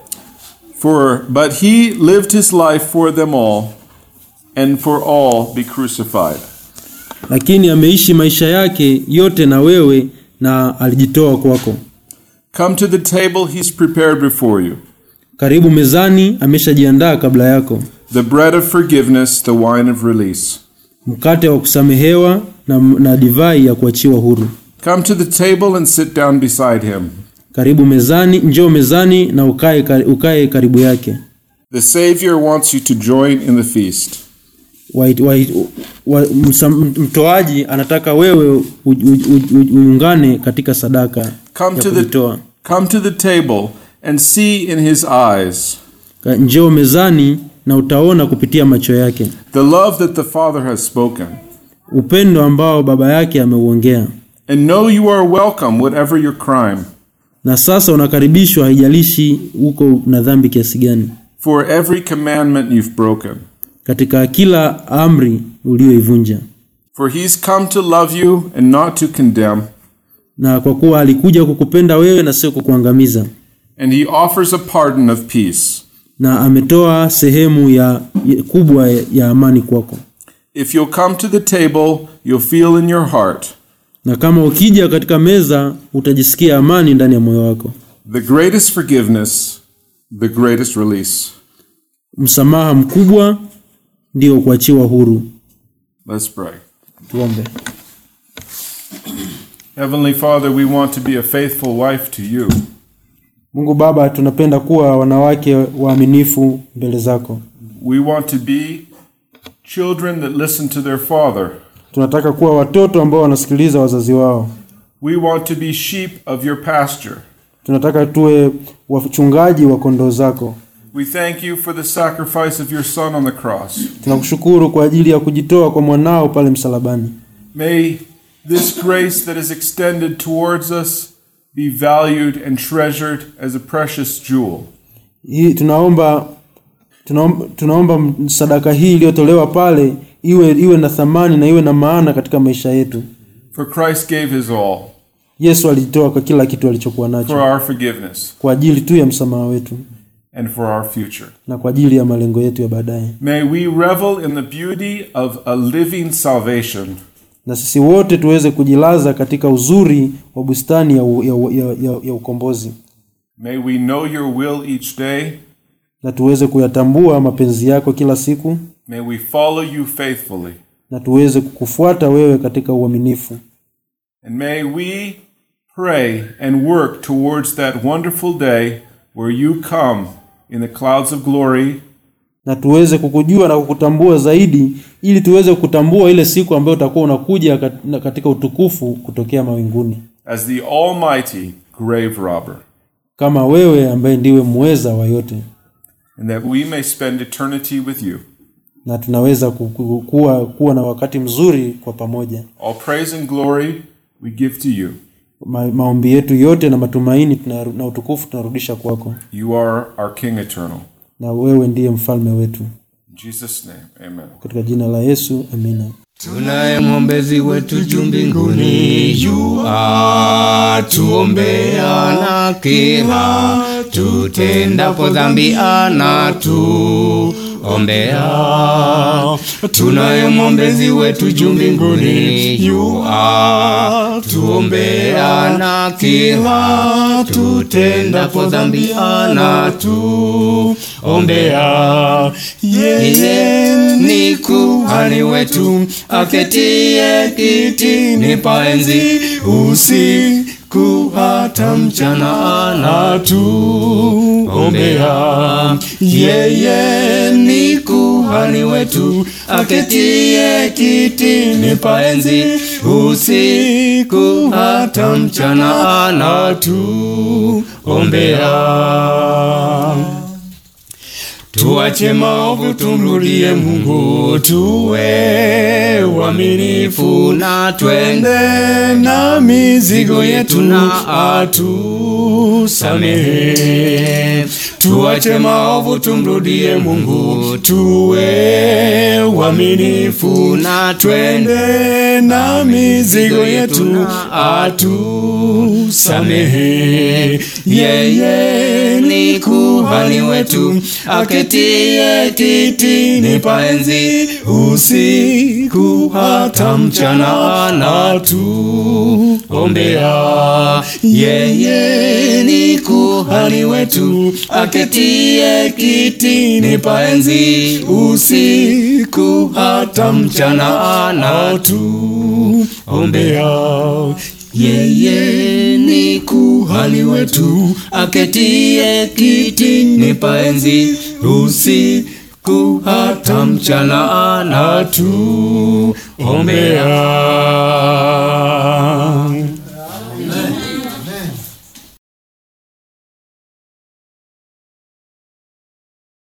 A: For but he lived his life for them all and for all be crucified.
B: lakini ameishi maisha yake yote na wewe na alijitoa kwako
A: Come to the table he's prepared before you.
B: karibu mezani ameshajiandaa kabla yako
A: The bread of forgiveness, the wine of release.
B: mkate wa kusamehewa na, na divai ya kuachiwa huru
A: Come to the table and sit down beside him.
B: karibu mezani njoo mezani na ukae, kar- ukae karibu yake
A: The Savior wants you to join in the feast.
B: wa, wa, wa, msam- mtoaji anataka wewe u- u- u- u- uungane katika sadaka
A: Come
B: ya
A: to the
B: kujitoa
A: come to the table and see in his eyes
B: Ka- njoo mezani na utaona kupitia macho yake
A: the love that the Father has spoken.
B: upendo ambao baba yake ameuongea
A: And know you are welcome whatever your crime.
B: na sasa unakaribishwa haijalishi uko na dhambi kiasi gani
A: For every commandment you've broken.
B: katika kila amri uliyoivunja
A: For he's come to love you and not to condemn.
B: na kwa kuwa alikuja kukupenda wewe na sio kukuangamiza
A: And he offers a pardon of peace.
B: na ametoa sehemu ya, ya kubwa ya, ya amani kwako
A: If you'll come to the table, you'll feel in your heart
B: na kama ukija katika meza utajisikia amani ndani ya moyo wako
A: the greatest forgiveness the greatest release.
B: msamaha mkubwa ndio kuachiwa huru
A: Let's pray.
B: tuombe
A: Heavenly Father, we want to be a faithful wife to you.
B: mungu baba tunapenda kuwa wanawake waaminifu mbele zako
A: We want to be children that listen to their father.
B: tunataka kuwa watoto ambao wanasikiliza wazazi wao
A: We want to be sheep of your pasture.
B: tunataka tuwe wachungaji wa kondoo zako
A: We thank you for the sacrifice of your Son on the cross.
B: tunakushukuru kwa ajili ya kujitoa kwa mwanao pale msalabani
A: May this grace that is extended towards us be valued and treasured as a precious jewel.
B: hii tunaomba tunaomba, tunaomba sadaka hii iliyotolewa pale iwe iwe na thamani na iwe na maana katika maisha yetu
A: For Christ gave his all
B: yesu alijitoa kwa kila kitu alichokuwa
A: for
B: nacho
A: our forgiveness
B: kwa ajili tu ya msamaha wetu
A: and for our future.
B: na kwa ajili ya malengo yetu ya baadaye
A: May we revel in the beauty of a living salvation
B: na sisi wote tuweze kujilaza katika uzuri wa bustani ya, u- ya, u- ya, ya, ya ukombozi
A: May we know your will each day.
B: na tuweze kuyatambua mapenzi yako kila siku
A: May we follow you faithfully.
B: na tuweze kukufuata wewe katika uaminifu
A: And may we pray and work towards that wonderful day where you come in the clouds of glory
B: na tuweze kukujua na kukutambua zaidi ili tuweze kutambua ile siku ambayo utakuwa unakuja kat- na katika utukufu kutokea mawinguni
A: as the almighty grave robber,
B: kama wewe ambaye ndiwe muweza wa yote
A: and that we may spend eternity with you.
B: na tunaweza ku- ku- kuwa, kuwa na wakati mzuri kwa pamoja
A: All praise and glory we give to you.
B: Ma, maombi yetu yote na matumaini tuna, na utukufu tunarudisha kwako
A: You are our King eternal.
B: na wewe ndiye mfalme wetu
A: In Jesus' name, amen.
B: katika jina la yesu amina
C: tunaye mwombezi wetu juu mbinguni yu atuombea na kila tutendapo dhambi anatuombea tunaye mwombezi wetu juu mbinguni yu atuombea na kila tutendapo dhambi anatuombea yeye ni kuhani wetu aketie kitini pa enzi usiku hata mchana anatuombea yeye ni kuhani wetu aketie kitini pa enzi usiku hata mchana anatuombea tuache maovu tumrudie mungu tuwe waminifu na twende na mizigo yetu na atusamehe tuache maovu tumrudie mungu tuwe waminifu na twende na mizigo yetu na atusamehe yeye ni kuhani wetu aketie kitini pa enzi usiku hata mchana anatuombea yeye ni kuhani wetu aketie kitini pa enzi usiku hata mchana anatuombea yeye ni kuhani wetu aketie kitini pa enzi usiku hata mchana anatuombea